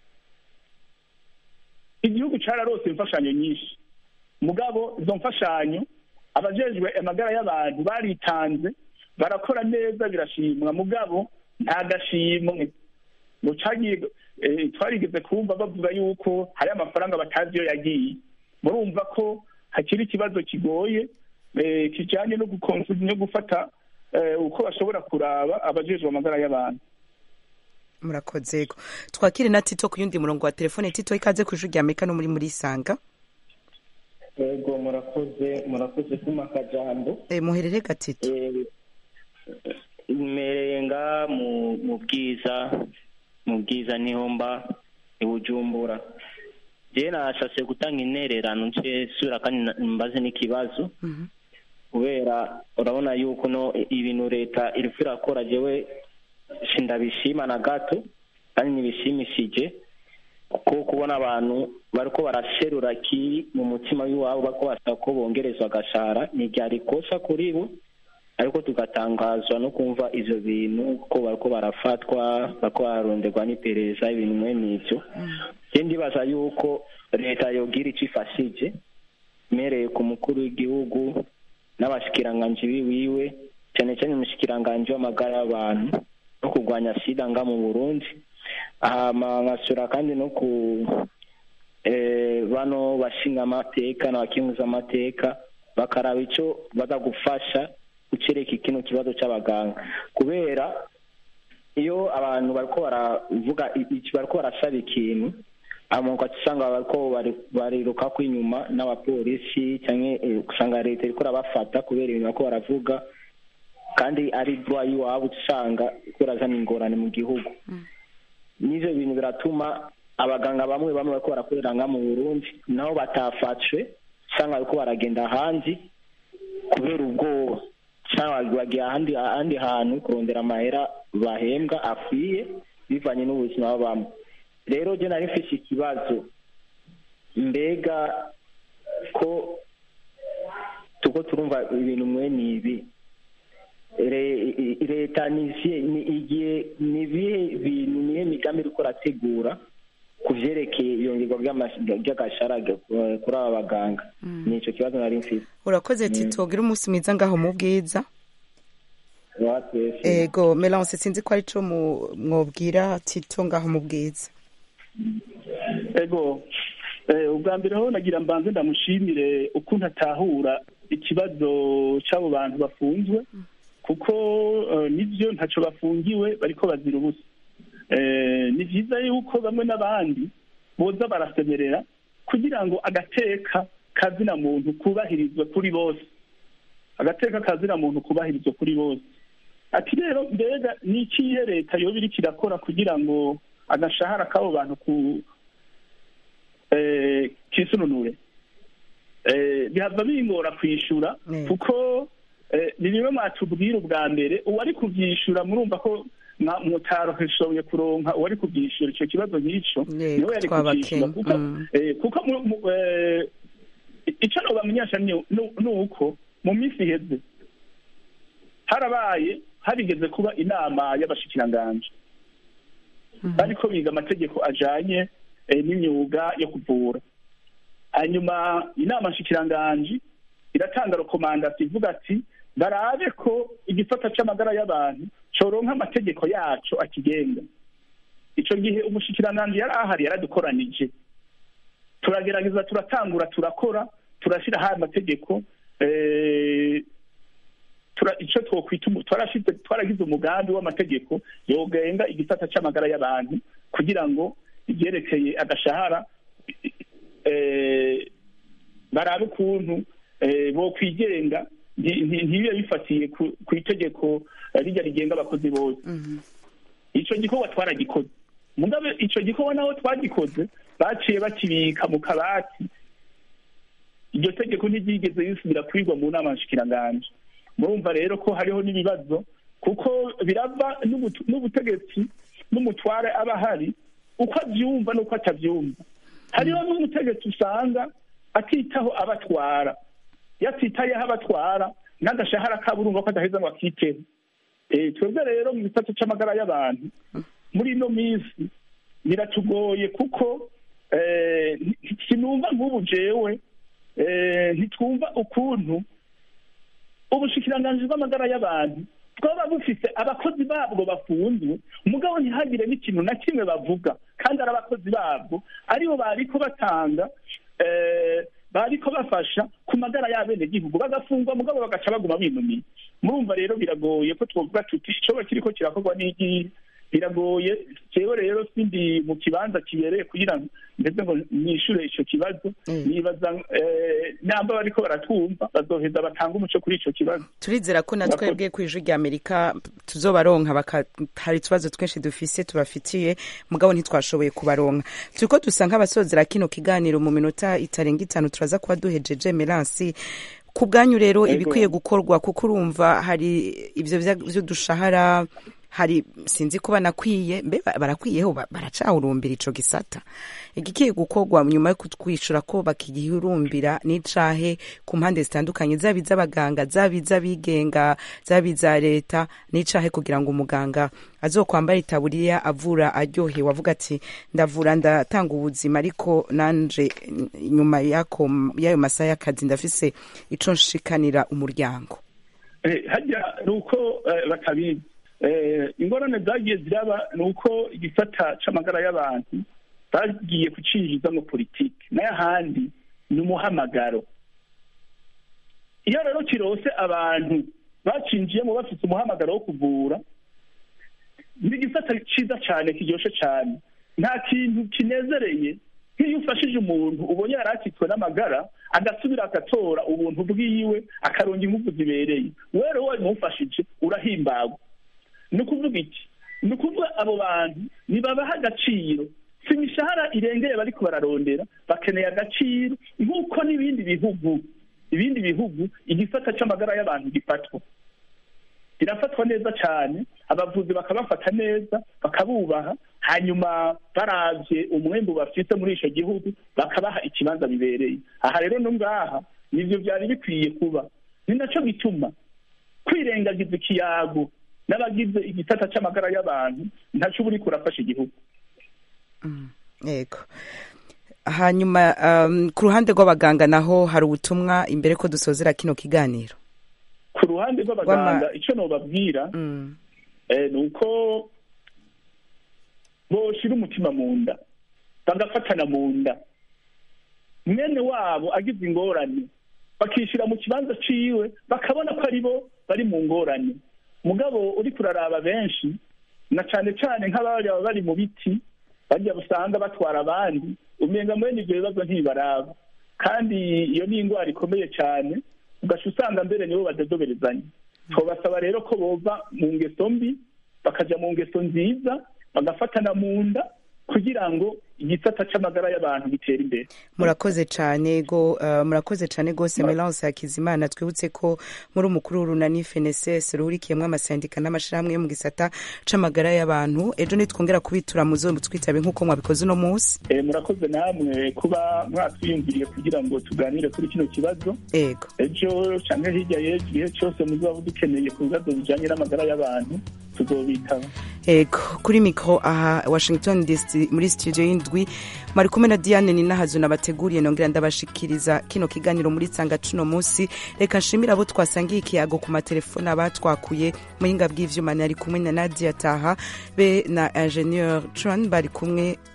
[SPEAKER 4] igihugu cararose imfashanyo nyinshi mugabo izo mfashanyo abajejwe amagara y'abantu baritanze barakora neza birashimwa mugabo nta gashimwe ngo cagiye eh, twarigeze kumva bavuga yuko hari amafaranga batazi iyo yagiye murumva ko hakiri ikibazo kigoye eh, kijanye no gukonsu no gufata eh, uko bashobora kuraba abajejwe amagara y'abantu
[SPEAKER 1] murakoze yego twakire na tito ku yundi murongo wa telefone tito ikaze ku ijwi rya amerika no muri muri isanga
[SPEAKER 10] yego murakoze murakoze kuma akajambo
[SPEAKER 1] Eh, muherere gatito
[SPEAKER 10] imereye nga mu mu bwiza mu bwiza niho mba i bujumbura je nashashe gutanga intererano nce sura kandi na- mbaze n'ikibazo kubera urabona yuko no ibintu leta iriko irakora jewe sindabishima na gato kandi ntibishimishije kuko kubona abantu bariko baraserura kiri mu mutima w'iwabo bariko basaba ko bongerezwa agashara ni ryari kosa kuri bo ariko tugatangazwa no kumva ivyo bintu ko bariko barafatwa bariko bararonderwa n'iperereza ibintu mwene ivyo je ndibaza yuko leta yogira ico ifashije mereye ku mukuru w'igihugu n'abashikiranganji biwiwe cyane cyane umushikiranganji w'amagara y'abantu no kurwanya sida nga mu burundi hama nkasura kandi no ku eh, bano bashinga amateka n'abakinguza amateka bakaraba ico baza gufasha gucereka kino kibazo c'abaganga kubera iyo abantu bariko baravuga i- i- bariko barasaba ikintu hama ugaca usanga bariko bari- barirukako inyuma n'abapolisi canke eh, usanga leta iriko irabafata kubera ibintu bariko baravuga kandi ari droit y'iwabo uca usanga iriko irazana ingorane mu gihugu n'ivyo bintu biratuma abaganga bamwe bamwe bariko barakorera nga mu burundi nabo batafatwe usanga bariko baragenda ahandi kubera ubwoba cyangwa bagiye ahandi ahandi hantu kurondera amahera bahembwa akwiye bivanye n'ubuzima babamo rero je nari mfise ikibazo mbega ko tuko turumva ibintu mwene ibi Re- i- i- leta nizihe ni igihe ni ibihe bintu nihe migambi iriko irategura ku vyerekeye iyongerwa ry'ama- ry'agashara ge- kuri aba baganga ni ico kibazo nari mfise
[SPEAKER 1] urakoze tito gira umunsi mwiza ngaho mu bwiza
[SPEAKER 10] watwese
[SPEAKER 1] ego melance sinzi ko ari co mu- mwobwira tito ngaho mu bwiza
[SPEAKER 4] ego eh, ubwa mbere ho nagira mbanze ndamushimire ukuntu atahura ikibazo c'abo bantu bafunzwe kuko eh, nivyo ntaco bafungiwe bariko bazira ubusa Eh, ni vyiza yuko bamwe n'abandi boza barasemerera kugira ngo agateka kazina muntu kubahirizwe kuri bose agateka kazina muntu kubahirizwe kuri bose ati rero mbega ni ikihe leta yoba iriko irakora kugira ngo agashahara k'abo bantu ku eh, kisununure eh, bihava bingora kwishura
[SPEAKER 1] Mm.
[SPEAKER 4] kuko eh, ni bimwe mwatubwira ubwa mbere uwari kuvyishura murumva ko mwa- mutaroheshoboye kuronka uwari kuvyishura ico kibazo nk'ico
[SPEAKER 1] Yego,
[SPEAKER 4] niwe yari
[SPEAKER 1] twabakenya.
[SPEAKER 4] kuvyishura kuko
[SPEAKER 1] Mm.
[SPEAKER 4] eh, kuko mu- mu- eh, ico nobamenyesha ni ni- ni uko mu minsi iheze harabaye harigeze kuba inama y'abashikiranganji bariko biga amategeko ajanye eh, n'imyuga yo kuvura hanyuma inama nshikiranganji iratanga rekomandasiyo ivuga ati barabe ko igisata c'amagara y'abantu coronka amategeko yaco akigenga ico gihe umushikiranganji yari ahari yaradukoranije turagerageza turatangura turakora turashiraho amategeko eh, tura ico twokwita umu- twarashize twaragize umugambi w'amategeko yogenga igisata c'amagara y'abantu kugira ngo ivyerekeye agashahara eh, barabe ukuntu eh, bokwigenga nti- nti- ntibibe bifatiye ku- ku itegeko eh, rirya rigenga abakozi bose ico gikorwa twaragikoze mugabe ico gikorwa naho twagikoze baciye bakibika mu kabati iryo tegeko ntiryigeze risubira kwigwa mu nama nshikiranganji murumva rero ko hariho n'ibibazo kuko birava n'ubutu- n'ubutegetsi n'umutware aba ahari uko avyumva n'uko atavyumva hariho n'umutegetsi usanga atitaho abatwara yatitayeho abatwara n'agashahara kabo urumva ko adaheza ngo akiteho Eh, twebwe rero mu gisata c'amagara y'abantu muri ino minsi biratugoye kuko eh, nti- sinumva nk'ubu jewe eh, ntitwumva ukuntu ubushikiranganji bw'amagara y'abantu bwaba bufise abakozi babwo bafunzwe mugabo ntihagire n'ikintu na kimwe bavuga kandi ari abakozi babwo aribo bariko batanga eh, bariko bafasha ku magara y'abenegihugu bagafungwa mugabo bagaca baguma binumiye murumva rero biragoye ko twovuga tuti icoba kiriko kirakorwa n'igihe biragoye jewe rero sindi mu kibanza kibereye kugira ngo ndetse ngo nishure ico kibazo nibaza eh, namba bariko baratwumva bazoheza batanga umuco kuri ico kibazo
[SPEAKER 1] turizera ko na
[SPEAKER 4] Murakoze.
[SPEAKER 1] twebwe ku ijwi rya amerika tuzobaronka baka- hari utubazo twinshi dufise tubafitiye mugabo ntitwashoboye kubaronka turiko dusa nk'abasozera kino kiganiro mu minota itarenga itanu turaza kuba duhejeje meransi ku bwanyu rero
[SPEAKER 4] Yego.
[SPEAKER 1] ibikwiye gukorwa kuko urumva hari ivyo vya- vy'udushahara hari sinzi ko banakwiye mbe ba- barakwiyeho ba- baracahurumbira ico gisata igikiye gukorwa nyuma yo kutwishura ko bakigihurumbira n'icahe ku mpande zitandukanye zaba iz'abaganga zaba iz'abigenga zaba iza leta n'icahe kugira ngo umuganga azokwambara itaburiya avura aryohewe avuga ati ndavura ndatanga ubuzima ariko nanje nyuma yako y'ayo masaha y'akazi ndafise ico nshikanira umuryango
[SPEAKER 4] Eh, harya ni uko eh, batabizi Eh, ingorane zagiye ziraba ni uko igisata c'amagara y'abantu bagiye kucinjiza mu politiki n'ayahandi ni umuhamagaro iyo rero kirose abantu bacinjiyemo bafite umuhamagaro wo kuvura ni igisata ciza cane kiryoshe cane nta kintu kinezereye nk'iyo ufashije umuntu ubonye yari akitswe n'amagara agasubira agatora ubuntu bwiwe akaronga ingufu zibereye we rero wabimufashije urahimbarwa ni ukuvuga iki ni ukuvuga abo bantu nibabaha agaciro si imishahara irengeye bariko bararondera bakeneye agaciro nk'uko n'ibindi bihugu ibindi bihugu igisata c'amagara y'abantu gifatwa birafatwa neza cyane abavuzi bakabafata neza bakabubaha hanyuma baravye umwembu bafite muri ico gihugu bakabaha ikibanza bibereye aha rero no ngaha nivyo vyari bikwiye kuba ni naco gituma kwirengagiza ikiyago n'abagize igisata c'amagara y'abantu ntaco uba uriko urafasha igihugu
[SPEAKER 1] yego hanyuma um, ku ruhande rw'abaganga naho hari ubutumwa imbere ko dusozera kino kiganiro
[SPEAKER 4] ku ruhande rw'abaganga
[SPEAKER 1] Rw'ama-
[SPEAKER 4] ico nobabwira
[SPEAKER 1] mm.
[SPEAKER 4] eh, ni uko boshira umutima mu nda bagafatana mu nda mwene wabo agize ingorane bakishira mu kibanza ciwe bakabona ko ari bo bari mu ngorane mugabo uri kuraraba benshi na cane cane nk'abari baba bari mu biti barya usanga batwara abandi umenga mwene ivyo bibazo ntibaraba kandi iyo ni ingwara ikomeye cane ugaca usanga mbere nibo badodoberezanya twabasaba rero ko bova mu ngeso mbi bakaja mu ngeso nziza bagafatana mu nda kugira ngo igisata c'amagara y'abantu gitere imbere
[SPEAKER 1] murakoze cyane go uh, murakoze cyane gose Melance Hakizimana twibutse ko muri umukuru w'urunani FNSS ruhurikiyemwo amasendika n'amashirahamwe yo mu gisata c'amagara y'abantu ejo nitwongera kubitura muzo twitabe nk'uko mwabikoze uno munsi
[SPEAKER 4] Eh, murakoze namwe kuba mwatwiyumviriye kugira ngo tuganire kuri kino kibazo
[SPEAKER 1] ego
[SPEAKER 4] ejo canke hirya y'ejo igihe cose muzaba dukeneye ku bibazo bijanye n'amagara y'abantu tuzobitaba
[SPEAKER 1] ego kuri mikro aha Washington DC muri studio y'indwi mari kumwe na Diane Ninahazu nabateguriye nongera ndabashikiriza kino kiganiro muri tsanga cuno munsi reka nshimira abo twasangiye ikiyago ku matelefone abatwakuye muhinga bw'ivyuma nari kumwe na Nadia Taha be na ingénieur Tran bari kumwe